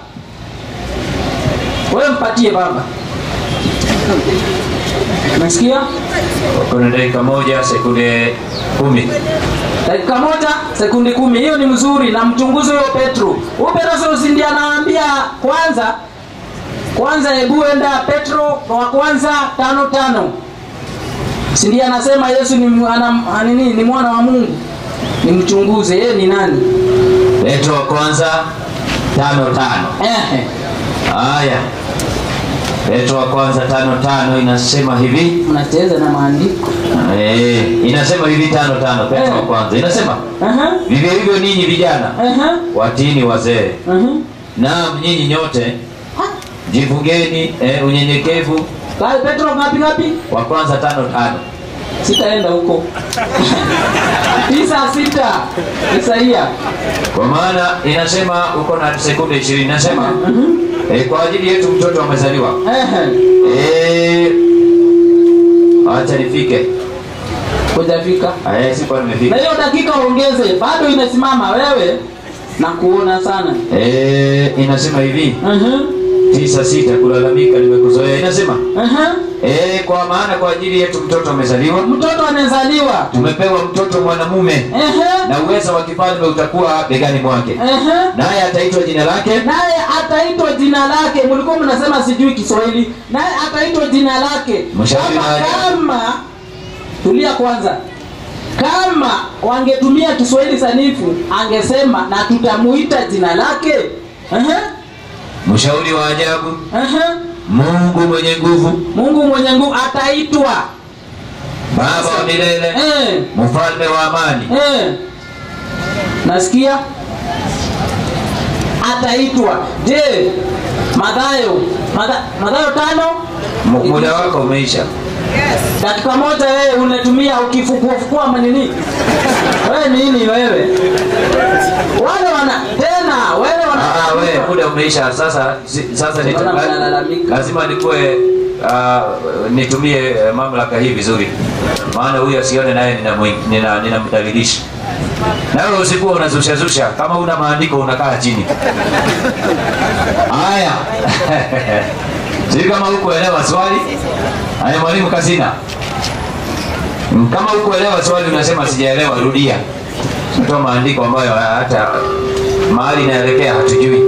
wewe mpatie baba nasikia kuna dakika moja sekunde kumi dakika moja sekundi kumi hiyo ni mzuri na mchunguzi huyo petro huyo petro si ndiye anawaambia kwanza kwanza hebu enda petro wa kwanza tano tano si ndiye anasema yesu ni, mu- ana, nini, ni mwana wa mungu ni mchunguze yeye ni nani Petro wa kwanza tano tano Ehe. haya Petro wa kwanza tano tano inasema hivi unacheza na maandiko eh, inasema hivi tano tano Petro wa Eh. kwanza inasema Ehe. vivyo hivyo ninyi vijana Ehe. watini wazee Ehe. naam nyinyi nyote jivungeni eh, unyenyekevu Kai, petro ngapi ngapi wa kwanza tano tano sitaenda huko tisa sita isaia kwa maana inasema uko na sekunde ishirini inasema eh, kwa ajili yetu mtoto amezaliwa Ehe. eh, acha nifike hujafika Eh, sikuwa na nimefika. hiyo dakika ongeze bado imesimama wewe na kuona sana Eh, inasema hivi uh-huh. tisa sita kulalamika nimekuzoea. Inasema Uh-huh. eh, kwa maana kwa ajili yetu mtoto amezaliwa, mtoto anazaliwa tumepewa mtoto mwanamume uh-huh. na uweza wa kifalme utakuwa begani mwake, Uh-huh. naye ataitwa jina lake naye ataitwa jina lake mlikuwa mnasema sijui kiswahili naye ataitwa jina lake Mshauri kama, nani? kama tulia kwanza kama wangetumia kiswahili sanifu angesema na tutamuita jina lake uh-huh. mshauri wa ajabu, Uh-huh. Mungu mwenye nguvu, mungu mwenye nguvu ataitwa Baba wa milele, eh, mfalme wa amani. eh. nasikia ataitwa je madhayo Matha- madhayo tano M- Muda wako umeisha. dakika moja wewe unatumia ukifukuafukua manini wewe nini wewe wale wana tena wewe wana Ah, we muda umeisha sasa. si- Sasa nita- Mbona mnalalamika? lazima nikuwe uh, nitumie eh, mamlaka hii vizuri, maana huyu asione naye ninamdhalilisha nina, ninamdhalilisha. nawe usikuwa unazushazusha kama una maandiko unakaa chini. Haya, sijui kama hukuelewa swali. Haya, mwalimu Kasina, kama hukuelewa swali unasema sijaelewa, rudia. Toa maandiko ambayo hata mahali inaelekea hatujui.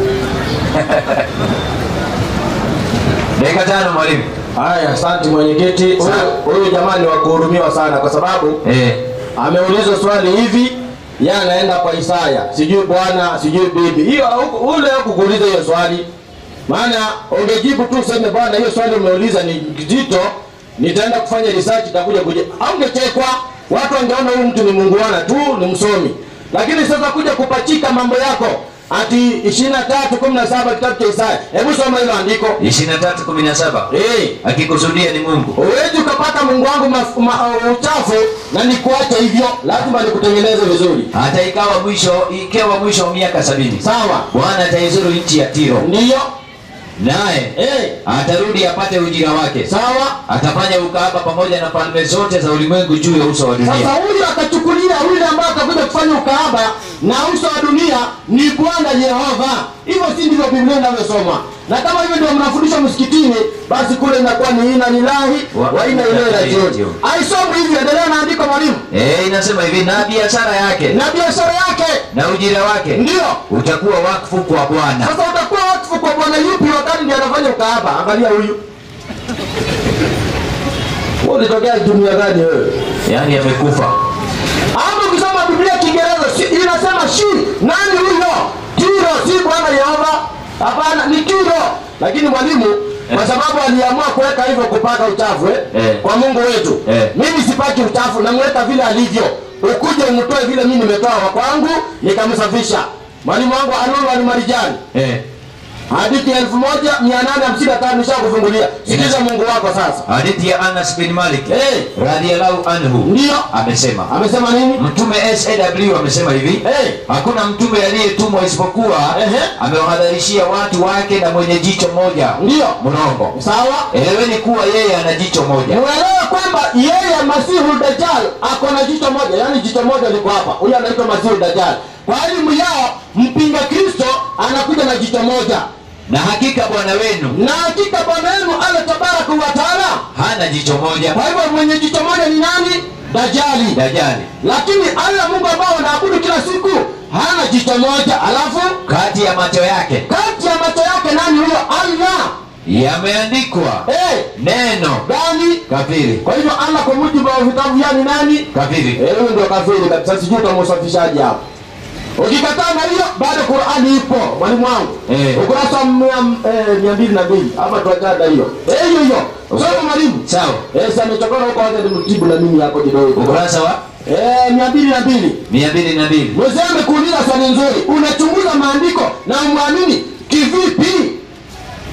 Dakika tano mwalimu. haya asante mwenyekiti Huyu- huyu jamani wa kuhurumiwa sana kwa sababu Eh, ameulizwa swali hivi ye anaenda kwa isaya sijui bwana sijui bibi hiyo huku- ule kukuuliza hiyo swali maana ungejibu tu useme bwana hiyo swali umeuliza ni zito nitaenda kufanya research itakuja kuja aungechekwa watu wangeona huyu mtu ni munguana tu ni msomi lakini sasa kuja kupachika mambo yako ati ishirini na tatu kumi na saba kitabu cha isaya hebu soma hilo andiko 23 17. hey. Akikusudia ni Mungu. Huwezi ukapata Mungu wangu maf- ma- uchafu na nikuache hivyo, lazima nikutengeneze vizuri. Hata ikawa mwisho ikawa mwisho wa miaka sabini. Sawa, Bwana ataizuru nchi ya Tiro. ndiyo Naye eh, atarudi apate ujira wake. sawa. Atafanya ukahaba pamoja na falme zote za ulimwengu juu ya uso wa Sasa dunia. huyu akachukulia yule ambaye atakuja kufanya ukahaba na uso wa dunia ni Bwana Yehova. Hivyo si ndivyo Biblia inavyosoma? Na kama hivyo ndio mnafundishwa msikitini, basi kule inakuwa ni ina lillahi Wa- wa inna ilaihi rajiun. Aisomi hivyo, endelea na andiko mwalimu. Eh, inasema hivi na biashara yake Na biashara yake na ujira wake ndio utakuwa wakfu kwa Bwana. Sasa utakuwa wakfu kwa bwana yupi wakati ndiye anafanya ukahaba? Angalia huyu. Wewe ulitokea dunia gani wewe? Yaani amekufa. Hapo ukisoma Biblia Kiingereza si, inasema shi nani huyo? Tiro si Bwana Yehova. Hapana, ni Tiro. Lakini mwalimu kwa sababu aliamua kuweka hivyo kupaka uchafu eh? Eh. kwa Mungu wetu Eh. mimi sipaki uchafu, namweka vile alivyo. Ukuje umtoe vile mimi nimetoa wa kwangu nikamsafisha. Mwalimu wangu Anuru Alimarijani Eh. hadithi ya elfu moja mia nane hamsini na tano nishakufungulia. Sikiza Mungu wako sasa. Hadithi ya Anas bin Malik Eh, radhiallahu anhu ndio amesema amesema nini? Mtume SAW amesema hivi Eh, hakuna mtume aliyetumwa isipokuwa Ehe. amewahadharishia watu wake na mwenye jicho moja ndio mrongo. sawa. Eleweni kuwa yeye ana jicho moja. Muelewe kwamba yeye Masihu Dajjal ako na jicho moja, yaani jicho moja liko hapa. Huyu anaitwa Masihu Dajjal. Kwa elimu yao, mpinga Kristo anakuja na jicho moja, Na hakika Bwana wenu na hakika Bwana wenu Allah tabaraka wa taala. hana jicho moja, Kwa hivyo mwenye jicho moja ni nani? Dajjali. Dajjali. Lakini Allah Mungu ambao wanaabudu kila siku hana jicho moja, alafu Kati ya macho yake kati ya macho yake nani huyo? Allah. yameandikwa Eh, neno gani? kafiri. Kwa hivyo Allah kwa mujibu wa vitabu yani nani? Kafiri. Eh, huyu ndio kafiri kabisa, sijui utamsafishaji hapo. Ukikataa na hiyo bado Qur'ani ipo mwalimu wangu. Eh. Ukurasa wa mia eh, mia mbili na mbili hapa tuachana na hiyo. Eh, hiyo hiyo. Soma mwalimu. Sawa. Eh, sasa nimechokora huko wacha nimtibu na mimi hapo kidogo. Ukurasa wa Eh, mia mbili na mbili. mia mbili na mbili. Mzee amekuuliza swali nzuri. Unachunguza maandiko na umwamini kivipi?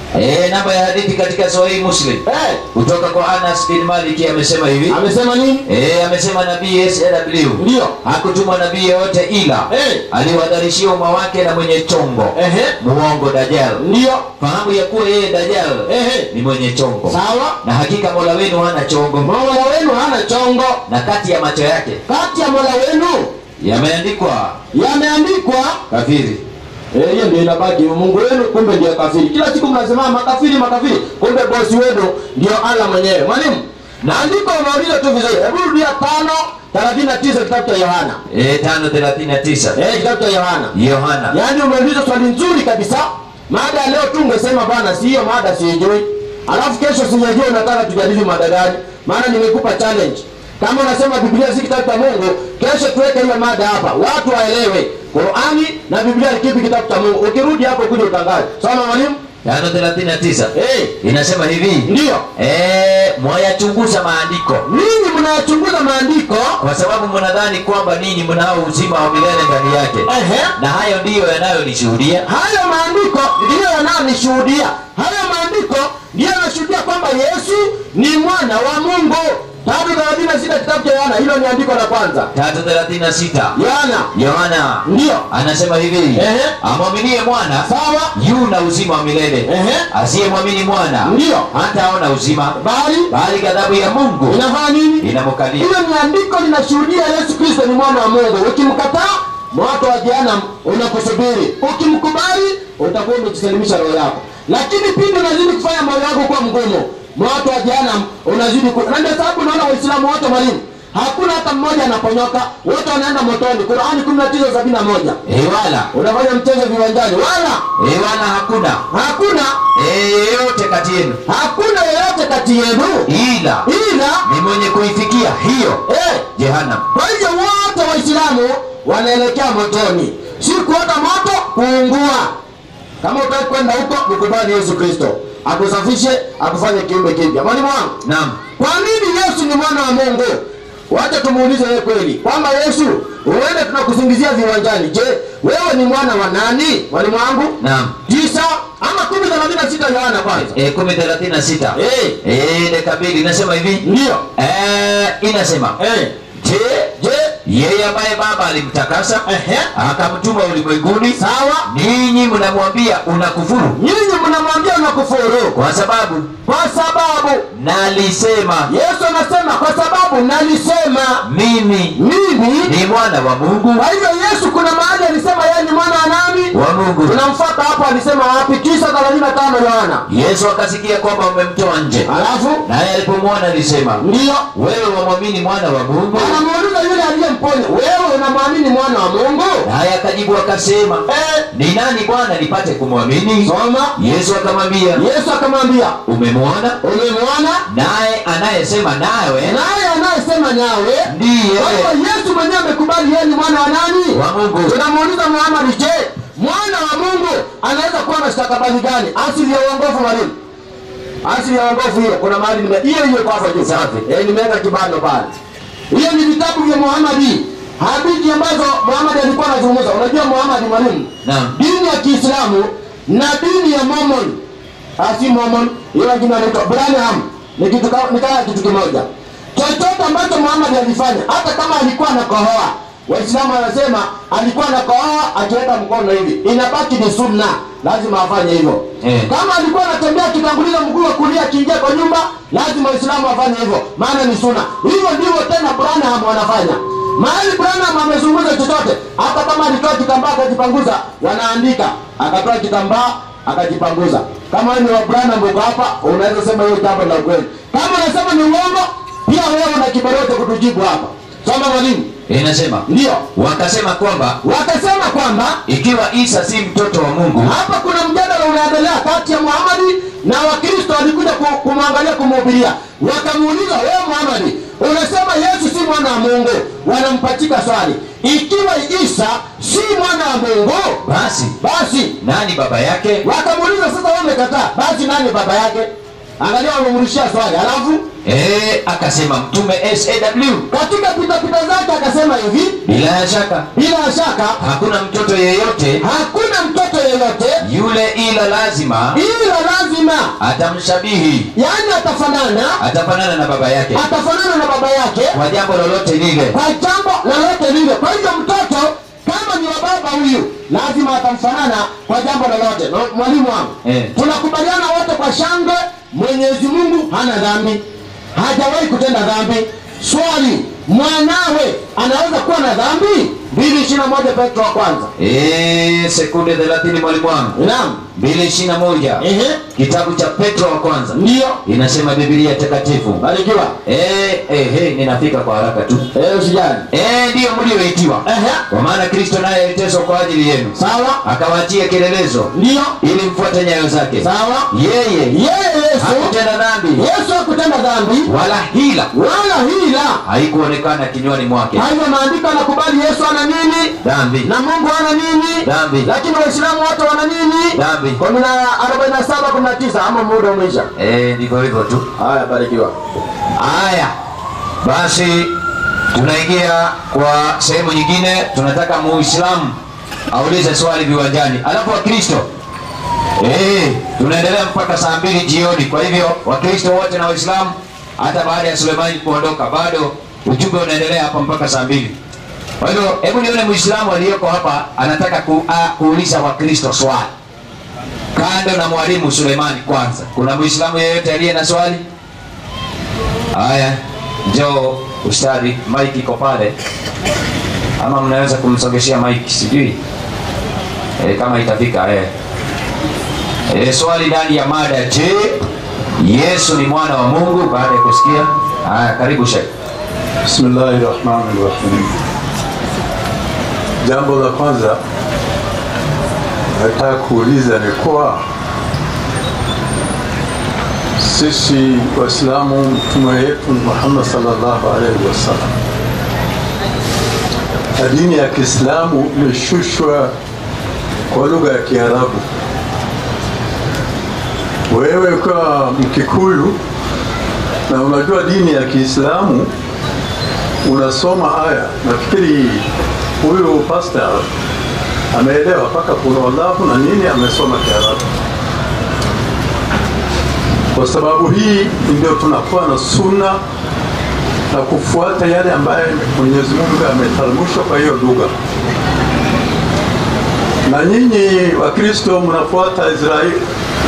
Eh, namba ya hadithi katika Sahih Muslim eh, kutoka kwa Anas bin Malik amesema hivi. amesema nini Eh, amesema nabii SAW ndio hakutumwa nabii yeyote ila Eh. aliwadharishia umma wake na mwenye chongo ehe muongo Dajjal. ndio Fahamu ya kuwa yeye Dajjal ehe ni mwenye chongo, sawa na hakika Mola wenu hana chongo, mola wenu hana chongo na kati ya macho yake kati ya mola wenu yameandikwa yameandikwa kafiri. Eh, hiyo ndio inabaki mungu wenu kumbe ndio kafiri kila siku mnasema makafiri makafiri kumbe bosi wenu ndio allah mwenyewe mwalimu na andiko unauliza tu vizuri hebu rudia tano thelathini na tisa kitabu cha yohana Eh, tano thelathini na tisa eh, kitabu cha yohana Yohana yaani umeuliza swali nzuri kabisa mada ya leo tu ungesema bana si hiyo mada siijui alafu kesho sijajua unataka tujadili mada gani maana nimekupa challenge kama unasema biblia si kitabu cha mungu kesho tuweke hiyo mada hapa watu waelewe qurani na biblia ni kipi kitabu cha mungu ukirudi hapo kuja utangaze soma mwalimu tano thelathini na tisa hey, inasema hivi ndiyo eh, mwayachunguza maandiko ninyi mnayachunguza maandiko kwa sababu mnadhani kwamba ninyi mnao uzima wa milele ndani yake, ehe na hayo ndiyo yanayonishuhudia hayo maandiko ndiyo yanayonishuhudia hayo maandiko ndiyo yanashuhudia kwamba yesu ni mwana wa mungu tatu thelathini na sita kitabu cha yohana hilo ni andiko la kwanza tatu thelathini na sita yohana Yohana ndiyo anasema hivi Ehe. amwaminie mwana sawa yu na uzima wa milele Ehe. asiyemwamini mwana Ndiyo. hataona uzima bali bali ghadhabu ya mungu inafanya nini inamkalia hilo ni andiko linashuhudia yesu kristo ni mwana wa mungu ukimkataa moto wa jehanamu unakusubiri ukimkubali utakuwa umejisalimisha roho yako lakini pindi unazidi kufanya moyo wako kuwa mgumu moto wa jehanamu unazidi ku... na ndio sababu unaona waislamu wote mwalimu hakuna hata mmoja anaponyoka wote wanaenda motoni qurani kumi na tisa sabini na moja Eh, wala unafanya mchezo viwanjani wala Eh, wala hakuna hakuna Eh, yeyote kati yenu hakuna yeyote kati yenu ila ila ni mwenye kuifikia hiyo eh, jehanamu kwa hivyo wote waislamu wanaelekea motoni si kuota moto kuungua kama utaki kwenda huko mkubali yesu kristo akusafishe akufanye kiumbe kipya mwalimu wangu naam kwa nini yesu ni mwana wa mungu wacha tumuulize yeye kweli kwamba yesu uende tunakusingizia viwanjani je wewe ni mwana wa nani mwalimu wangu naam tisa ama kumi thelathini na sita yohana kwanza Eh, kumi thelathini na sita Eh, Eh, dakika mbili inasema hivi ndiyo Eh, inasema Eh, je je yeye ambaye baba alimtakasa ehe, akamtuma ulimwenguni sawa ninyi mnamwambia unakufuru nyinyi mnamwambia unakufuru kwa sababu kwa sababu nalisema yesu anasema kwa sababu nalisema mimi mimi ni mwana wa mungu kwa hivyo yesu kuna mahali alisema yeye ni mwana wa nani wa mungu tunamfuata hapo alisema wapi tisa thelathini na tano yohana yesu akasikia kwamba umemtoa nje alafu naye alipomwona alisema ndiyo wewe wamwamini mwana wa mungu anamuuliza yule aliyemponya wewe unamwamini mwana wa mungu naye akajibu akasema eh, ni nani bwana nipate kumwamini soma yesu akamwambia yesu akamwambia umemwona umemwona naye anayesema nawe naye anayesema nawe ndiye kwa hivyo yesu mwenyewe amekubali yeye ni mwana wa nani wa mungu tunamuuliza muhamadi je mwana wa mungu anaweza kuwa na stakabadhi gani asili ya uongofu mwalimu asili ya uongofu hiyo kuna mahali nime hiyo hiyo kwa hapo juu Safi. eh nimeweka kibano pale hiyo ni vitabu vya muhamadi hadithi ambazo muhamadi alikuwa anazungumza unajua muhamadi mwalimu naam dini ya kiislamu na dini ya mormon asi mormon hiyo jina inaitwa branham ni kitu ka- ni kama kitu kimoja chochote ambacho muhamadi alifanya hata kama alikuwa anakohoa waislamu wanasema alikuwa anakohoa akiweka mkono hivi inabaki ni sunna lazima afanye hivyo Eh. kama alikuwa anatembea akitanguliza mguu wa kulia akiingia kwa nyumba lazima waislamu wafanye hivyo maana ni sunna hivyo ndivyo tena branham wanafanya mahali branham amezungumza chochote hata kama alitoa kitambaa akajipanguza wanaandika akatoa kitambaa akajipanguza kama wewe ni wa branham uko hapa unaweza sema hiyo jambo la ukweli kama unasema ni uongo pia wewe una kibarote kutujibu hapa soma mwalimu inasema ndio wakasema kwamba wakasema kwamba ikiwa isa si mtoto wa mungu hapa kuna mjadala unaendelea kati ya muhamadi na wakristo walikuja ku- kumwangalia kumhubiria wakamuuliza wewe muhamadi unasema yesu si mwana wa mungu wanampachika swali ikiwa isa si mwana wa mungu basi basi nani baba yake wakamuuliza sasa wewe umekataa basi nani baba yake angalia wamemrushia swali alafu Eh, akasema mtume SAW katika pitapita zake akasema hivi bila shaka bila shaka hakuna mtoto yeyote hakuna mtoto yeyote yule ila lazima ila lazima atamshabihi yaani atafanana atafanana na baba yake atafanana na baba yake kwa jambo lolote lile kwa jambo lolote lile kwa hivyo mtoto kama ni wa baba huyu lazima atamfanana kwa jambo lolote No, mwalimu wangu Eh. tunakubaliana wote kwa shangwe mwenyezi mungu hana dhambi hajawahi kutenda dhambi swali mwanawe anaweza kuwa na dhambi mbili ishiri na moja petro wa kwanza Eh, sekunde 30 mwalimu wangu naam 221 ehe kitabu cha petro wa kwanza ndiyo inasema biblia takatifu barikiwa Eh, eh, eh, ninafika kwa haraka tu Eh, usijali Eh, ndiyo mlioitiwa ehe kwa maana kristo naye aliteswa kwa ajili yenu sawa akawaachia kielelezo ndiyo ili mfuate nyayo zake sawa yeye yeye yesu hakutenda dhambi yesu hakutenda dhambi wala hila wala hila haikuonekana kinywani mwake Kwa hivyo maandiko yanakubali yesu ana nini dhambi na mungu ana nini Dhambi. lakini waislamu wote wana nini Dhambi. kumi na arobaini na saba kumi na tisa ama muda umeisha Eh, ndivyo hivyo tu haya barikiwa haya basi tunaingia kwa sehemu nyingine tunataka muislamu aulize swali viwanjani alafu wakristo Eh, tunaendelea mpaka saa mbili jioni kwa hivyo wakristo wote na waislamu hata baada ya sulemani kuondoka bado ujumbe unaendelea hapa mpaka saa mbili kwa hivyo hebu nione muislamu aliyoko hapa anataka ku, a, kuuliza wakristo swali kando na mwalimu sulemani kwanza kuna muislamu yeyote aliye na swali haya njoo ustadi mike iko pale ama mnaweza kumsogeshea mike sijui e, kama itafika e. E, swali ndani ya mada je yesu ni mwana wa mungu baada ya kusikia haya karibu shek Bismillahi rahmani rahim. Jambo la kwanza nataka kuuliza ni kuwa sisi Waislamu, mtume wetu Muhammad sallallahu alaihi wasallam, na dini ya Kiislamu imeshushwa kwa lugha ya Kiarabu. Wewe kwa Mkikuyu na unajua dini ya Kiislamu unasoma haya, nafikiri huyu pastor ameelewa mpaka kuna wallahu na nini, amesoma Kiarabu. Kwa sababu hii ndio tunakuwa na sunna na kufuata yale ambayo Mwenyezi Mungu ameteremsha kwa hiyo lugha. Na nyinyi Wakristo mnafuata Israeli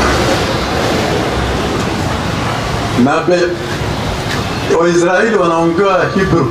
na be, Waisraeli wanaongea Hebrew.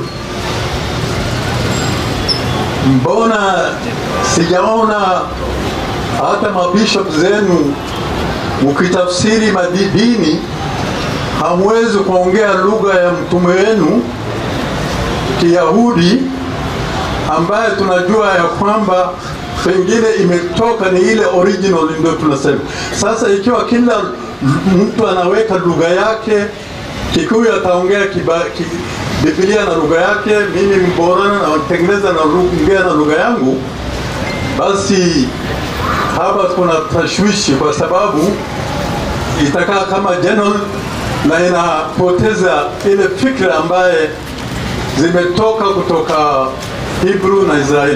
Mbona sijaona hata mabishop zenu mkitafsiri madini hamwezi kuongea lugha ya mtume wenu Kiyahudi ambaye tunajua ya kwamba pengine imetoka ni ile original, ndio tunasema sasa. Ikiwa kila mtu anaweka lugha yake, Kikuyu ataongea kiba- ki, Biblia na lugha yake, mimi Mborana natengeneza na ongea na lugha yangu, basi hapa kuna tashwishi, kwa sababu itakaa kama general na inapoteza ile fikra ambaye zimetoka kutoka Hebrew na Israeli.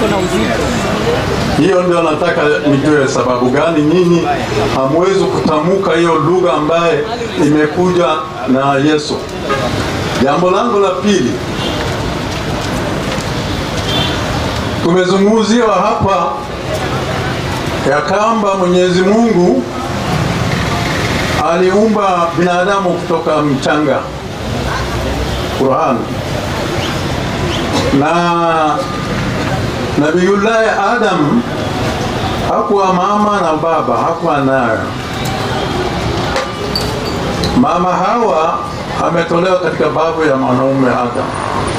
Hiyo ndio nataka nijue sababu gani nyinyi hamwezi kutamka hiyo lugha ambaye imekuja na Yesu. Jambo langu la pili, tumezungumziwa hapa ya kwamba Mwenyezi Mungu aliumba binadamu kutoka mchanga, Qur'an, na Nabiyullahi Adam hakuwa mama na baba, hakuwa nayo. Mama Hawa ametolewa katika babu ya mwanaume Adam.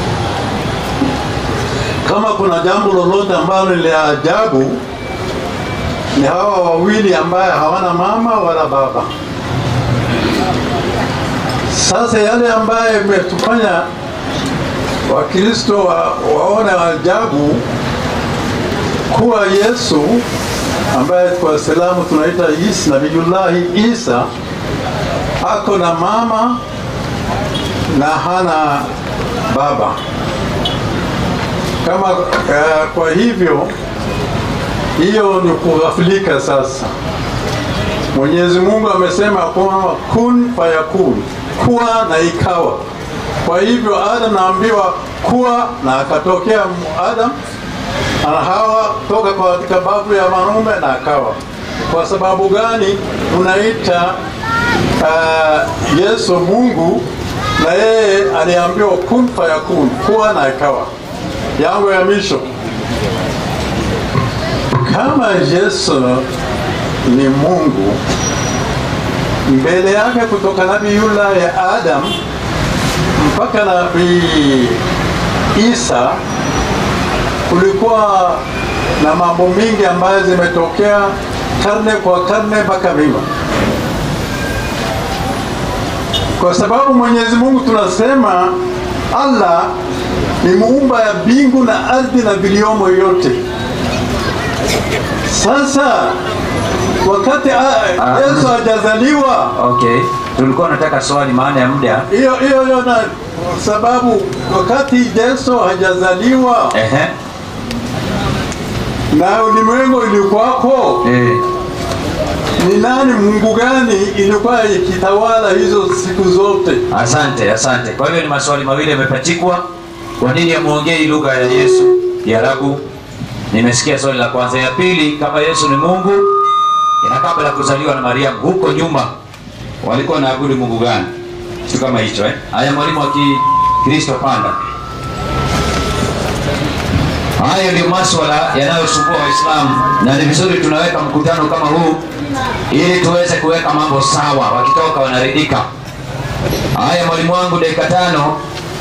Kama kuna jambo lolote ambalo ni la ajabu, ni hawa wawili ambaye hawana mama wala baba. Sasa yale ambaye imetufanya Wakristo wa, waone ajabu kuwa Yesu ambaye kwa Waislamu tunaita Isa, Nabiyullahi Isa ako na mama na hana baba. Kama uh, kwa hivyo hiyo ni kughafilika sasa. Mwenyezi Mungu amesema kwamba kun fayakun, kuwa na ikawa. Kwa hivyo Adam naambiwa kuwa na akatokea Adam na Hawa toka kwa katika babu ya mwanaume na akawa. Kwa sababu gani tunaita uh, Yesu Mungu na yeye aliambiwa kun fayakun, kuwa na ikawa. Yangu ya misho kama Yesu ni Mungu, mbele yake kutoka nabii yula ya Adam mpaka nabii Isa kulikuwa na mambo mingi ambayo zimetokea karne kwa karne mpaka mima, kwa sababu Mwenyezi Mungu tunasema Allah ni muumba ya mbingu na ardhi na viliomo yote. Sasa wakati ah, Yesu hajazaliwa, Okay, tulikuwa nataka swali, maana ya muda. hiyo hiyo hiyo, na sababu wakati Yesu hajazaliwa Ehe, na ulimwengu ilikuwako, eh, ni nani, Mungu gani ilikuwa ikitawala hizo siku zote? asante, asante. Kwa hivyo ni maswali mawili yamepachikwa. Kwa nini amuongei lugha ya Yesu Kiarabu? Nimesikia swali la kwanza. Ya pili, kama Yesu ni Mungu, ina kabla ya kuzaliwa na Mariamu huko nyuma walikuwa wanaabudu Mungu gani? Kitu kama hicho eh? Haya, mwalimu wa Kikristo panda. Hayo ndio maswala yanayosumbua Waislamu, na ni vizuri tunaweka mkutano kama huu ili tuweze kuweka mambo sawa, wakitoka wanaridhika. Haya, mwalimu wangu, dakika tano.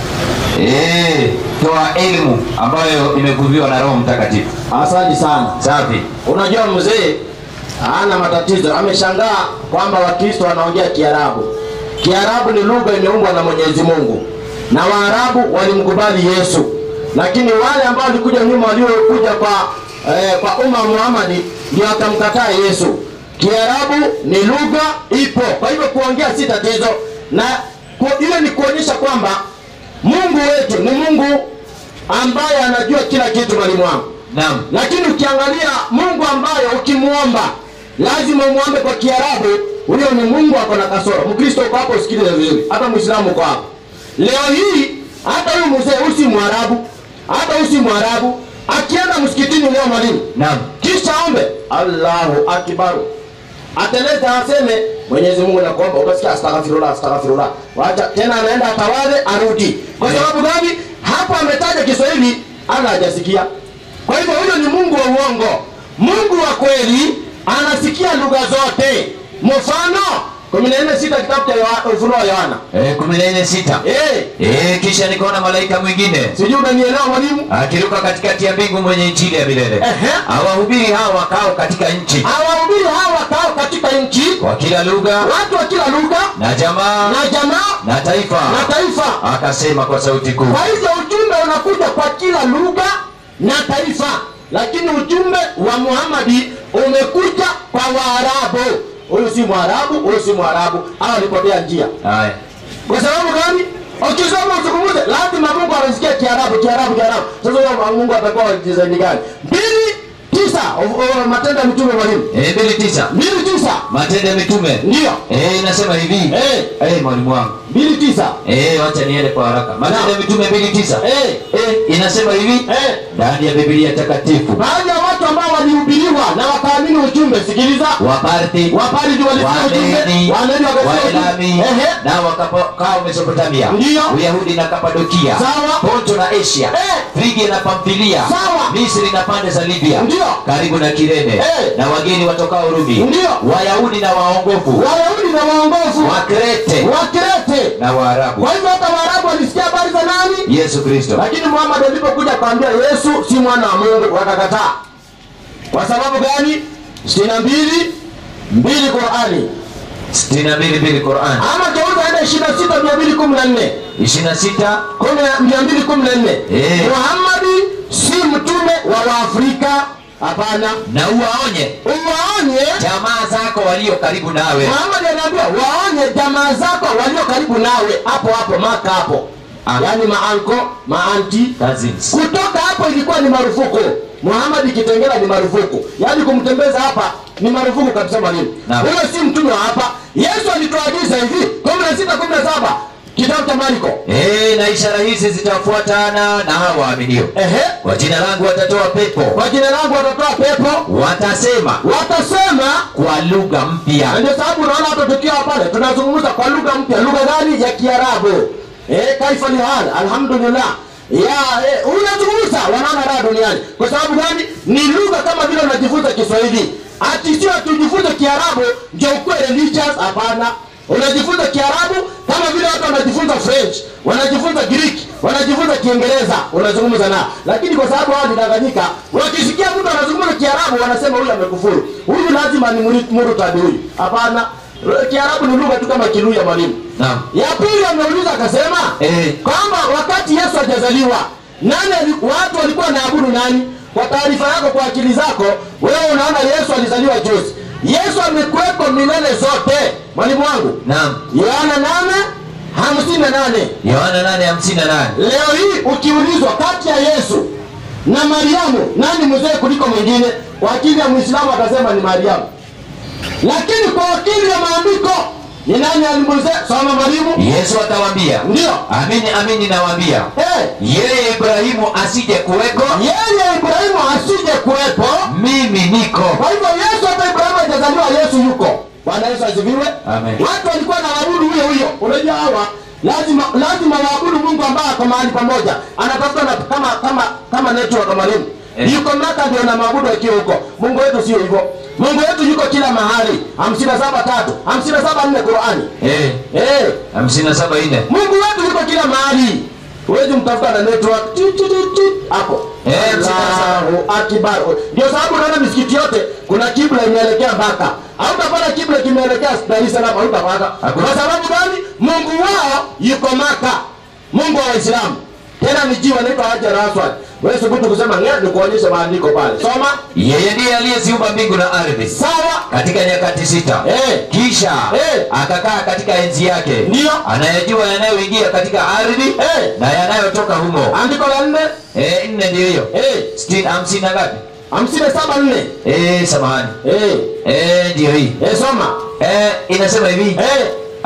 Eh, toa elimu ambayo imevuviwa na Roho Mtakatifu. Asante sana. Safi. Unajua mzee hana matatizo, ameshangaa kwamba Wakristo wanaongea Kiarabu. Kiarabu ni lugha imeumbwa na Mwenyezi Mungu, na Waarabu walimkubali Yesu, lakini wale ambao walikuja nyuma, waliokuja kwa eh, kwa umma Muhammadi ndio wakamkataa Yesu. Kiarabu ni lugha ipo, kwa hivyo kuongea si tatizo, na ku- ile ni kuonyesha kwamba Mungu wetu ni Mungu ambaye anajua kila kitu, mwalimu wangu Naam. lakini ukiangalia Mungu ambaye ukimwomba lazima umwombe kwa Kiarabu, huyo ni Mungu ako na kasoro. Mkristo uko hapo, usikilize vizuri, hata Muislamu uko hapo. Leo hii hata huyu mzee usi Mwarabu, hata usi Mwarabu, akienda msikitini leo mwalimu, Naam. kisha ombe Allahu akbaru, ateleze aseme Mwenyezi Mungu nakuomba, utasikia astaghfirullah, astaghfirullah, wacha tena, anaenda atawadhe, arudi. Kwa sababu gani? Hapo ametaja Kiswahili, ana hajasikia. Kwa hivyo huyo ni Mungu wa uongo. Mungu wa kweli anasikia lugha zote. Mfano kumi na nne sita kitabu cha Yoha- Ufunuo wa Yohana. Eh, kumi na nne sita. Eh, Eh, kisha nikaona malaika mwingine sijui unanielewa mwalimu? akiruka katikati ya mbingu mwenye injili ya milele Ehe. awahubiri hao wakao katika nchi Hawahubiri hawa wakao katika nchi, kwa kila lugha watu wa kila lugha na jamaa na jamaa na taifa, na taifa. akasema kwa sauti kuu, Kwa hivyo ujumbe unakuja kwa kila lugha na taifa, lakini ujumbe wa Muhammadi umekuja kwa Waarabu. Huyu si Mwarabu, huyu si Mwarabu, hawa walipotea njia. haya Kwa sababu gani? Ukisoma uzungumze, lazima Mungu anasikia Kiarabu, Kiarabu, Kiarabu. Sasa huyo Mungu atakuwa wa design gani? mbili tisa o- o- Matendo ya Mitume mwalimu, eh, mbili tisa mbili tisa Matendo ya Mitume ndio eh, inasema hivi Eh. eh, mwalimu wangu mbili tisa eh, wacha niende kwa haraka. Matendo ya Mitume mbili tisa eh, eh, inasema hivi eh. ndani ya Biblia takatifu Baadhi ya watu ambao walihubiriwa na wakaamini ujumbe, sikiliza, Waparthi Waparthi walisikia ujumbe, Wamedi, Wamedi wakasikia ujumbe. Waelami Ehe. na wakakaa Mesopotamia, Ndiyo. Uyahudi na Kapadokia, Sawa. Ponto na Asia, Eh. Frigia na Pamfilia, Sawa. Misri na pande za Libya, Ndiyo. karibu na Kirene, Eh. na wageni watokao Rumi, Ndiyo. Wayahudi na waongofu, Wayahudi na waongofu Wakrete Wakrete. na Waarabu. Kwa hivyo hata Waarabu walisikia habari za nani? Yesu Kristo. Lakini Muhammad alipokuja kuambia Yesu si mwana wa Mungu, wakakataa. Kwa sababu gani? sitini na mbili mbili Qurani, sitini na mbili mbili Qur'an ama geuza enda ishirini na sita mia mbili kumi na nne ishirini na sita kumi na- mia mbili kumi na nne Eh. Muhammadi si mtume wa Waafrika hapana na uwaonye uwaonye jamaa zako walio karibu nawe muhamadi anaambia waonye jamaa zako walio karibu nawe hapo hapo maka hapo Ah. yaani maanko maanti cousins kutoka hapo ilikuwa ni marufuku muhamadi kitengela ni marufuku yaani kumtembeza hapa ni marufuku kabisa mwalimu Naam. huyo si mtume wa hapa yesu alituagiza hivi kumi na sita kumi na saba kitabu cha mariko Eh, na ishara hizi zitafuatana na hao waaminio ehe kwa jina langu watatoa pepo kwa jina langu watatoa pepo watasema watasema kwa lugha Na mpya ndio sababu unaona hata tukiwa pale tunazungumza kwa lugha mpya lugha gani ya kiarabu eh, kaifa ni hal alhamdulillah ya eh, unazungumza wanaona raha duniani kwa sababu gani ni lugha kama vile unajifunza kiswahili ati sio tujifunze kiarabu ndio ukuwe religious hapana unajifunza kiarabu kama vile watu wanajifunza french wanajifunza greek wanajifunza kiingereza unazungumza nao lakini kwa sababu hao nidanganyika wakisikia mtu anazungumza kiarabu wanasema huyu amekufuru huyu lazima ni muri- murtadi huyu hapana kiarabu ni lugha tu kama kiluya mwalimu naam ya pili ameuliza akasema Eh. kwamba wakati yesu hajazaliwa nani ali- watu walikuwa wanaabudu nani kwa taarifa yako kwa akili zako wewe unaona yesu alizaliwa juzi yesu amekuwepo milele zote mwalimu wangu naam yohana nane hamsini na nane yohana 8:58 leo hii ukiulizwa kati ya yesu na mariamu nani mzee kuliko mwingine kwa akili ya mwislamu atasema ni mariamu lakini kwa akili ya maandiko ni nani alimzee soma mwalimu yesu atawambia ndio amini amini nawambia Eh, yeye ibrahimu asije kuweko yeye ibrahimu asije kuwepo mimi niko kwa hivyo yesu hata ibrahimu hajazaliwa yesu yuko bwana yesu asifiwe Amen. watu walikuwa na waabudu huyo huyo unajua hawa lazima lazima waabudu mungu ambaye ako mahali pamoja anatafuta na kama kama kama network mwalimu Eh. yuko maka ndio na maabudu akiwa huko mungu wetu sio hivyo mungu wetu yuko kila mahali hamsini na saba tatu hamsini na saba nne qurani Eh, eh. 57:4 mungu wetu yuko kila mahali huwezi mtafuta na network Ti, ti, ti, ti. hapo Eh, msina- Allahu akbar ndio sababu unaona misikiti yote kuna kibla imeelekea mpaka hautapata kibla kimeelekea dar es salaam hautapata Hakuna. kwa sababu gani mungu wao yuko maka mungu wa waislamu tena ni jiwa naitwa hajar aswad wewe subutu kusema nge ni kuonyesha maandiko pale soma yeye ndiye aliyeziumba mbingu na ardhi sawa katika nyakati sita Eh. kisha Eh. akakaa katika enzi yake Ndiyo. anayejua yanayoingia katika ardhi Eh. na yanayotoka humo andiko la nne Eh, nne ndiyo hiyo eh, Sitini- hamsini na ngapi hamsini na saba nne Eh, samahani eh, Eh, ndiyo hii eh, soma Eh, inasema hivi eh,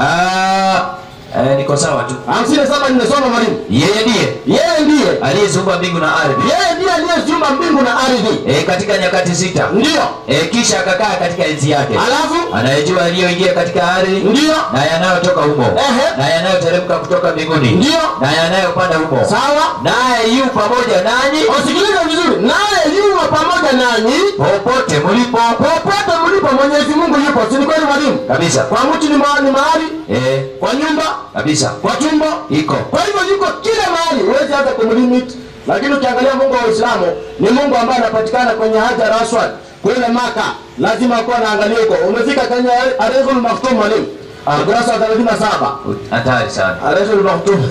Ah, eh, niko sawa tu hamsini na saba nne soma mwalimu yeye ndiye yeye ndiye aliyeziumba mbingu na ardhi yeye ndiye aliyeziumba mbingu na ardhi Eh, katika nyakati sita ndiyo Eh, kisha akakaa katika enzi yake alafu anayejua yaliyoingia katika ardhi ndiyo na yanayotoka humo Ehe. na yanayoteremka kutoka mbinguni Ndiyo. na yanayopanda humo sawa naye yu pamoja nanyi usikilize vizuri naye yumo pamoja nanyi popote mlipo popote mlipo mwenyezi mungu yupo si ni kweli mwalimu kabisa kwa mti ni ma- ni mahali eh, kwa nyumba kabisa kwa tumbo iko kwa hivyo yuko kila mahali huwezi hata kumlimit lakini ukiangalia mungu wa uislamu ni mungu ambaye anapatikana kwenye hajar aswad kule maka lazima akuwa naangalia huko umefika kwenye arezul maktum mwalimu Ah. ukurasa wa thelathini na saba hatari sana arezul maktum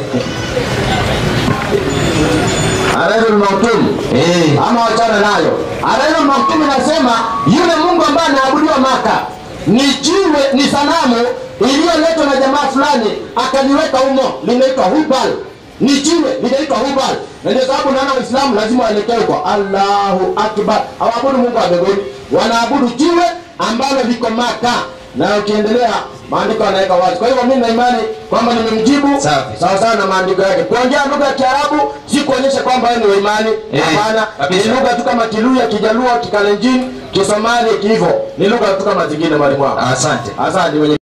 arezul maktum eh, ama wachana nayo arezul maktum inasema yule mungu ambaye anaabudiwa maka ni jiwe ni sanamu iliyoletwa na jamaa fulani akaliweka humo linaitwa hubal ni jiwe linaitwa hubal na ndio sababu naona waislamu lazima waelekee huko allahu akbar hawaabudu mungu wa mbinguni wanaabudu jiwe ambalo liko maka na ukiendelea maandiko yanaweka wazi kwa hivyo mimi na imani kwamba nimemjibu Safi. sawa sawa na maandiko yake kuongea lugha ya kiarabu si kuonyesha kwamba wewe ni wa imani Eh, hapana ni kabisa. lugha tu kama kiluya kijaluo kikalenjin kisomali kihivyo ni lugha tu kama zingine mwalimu wangu asante asante mwenye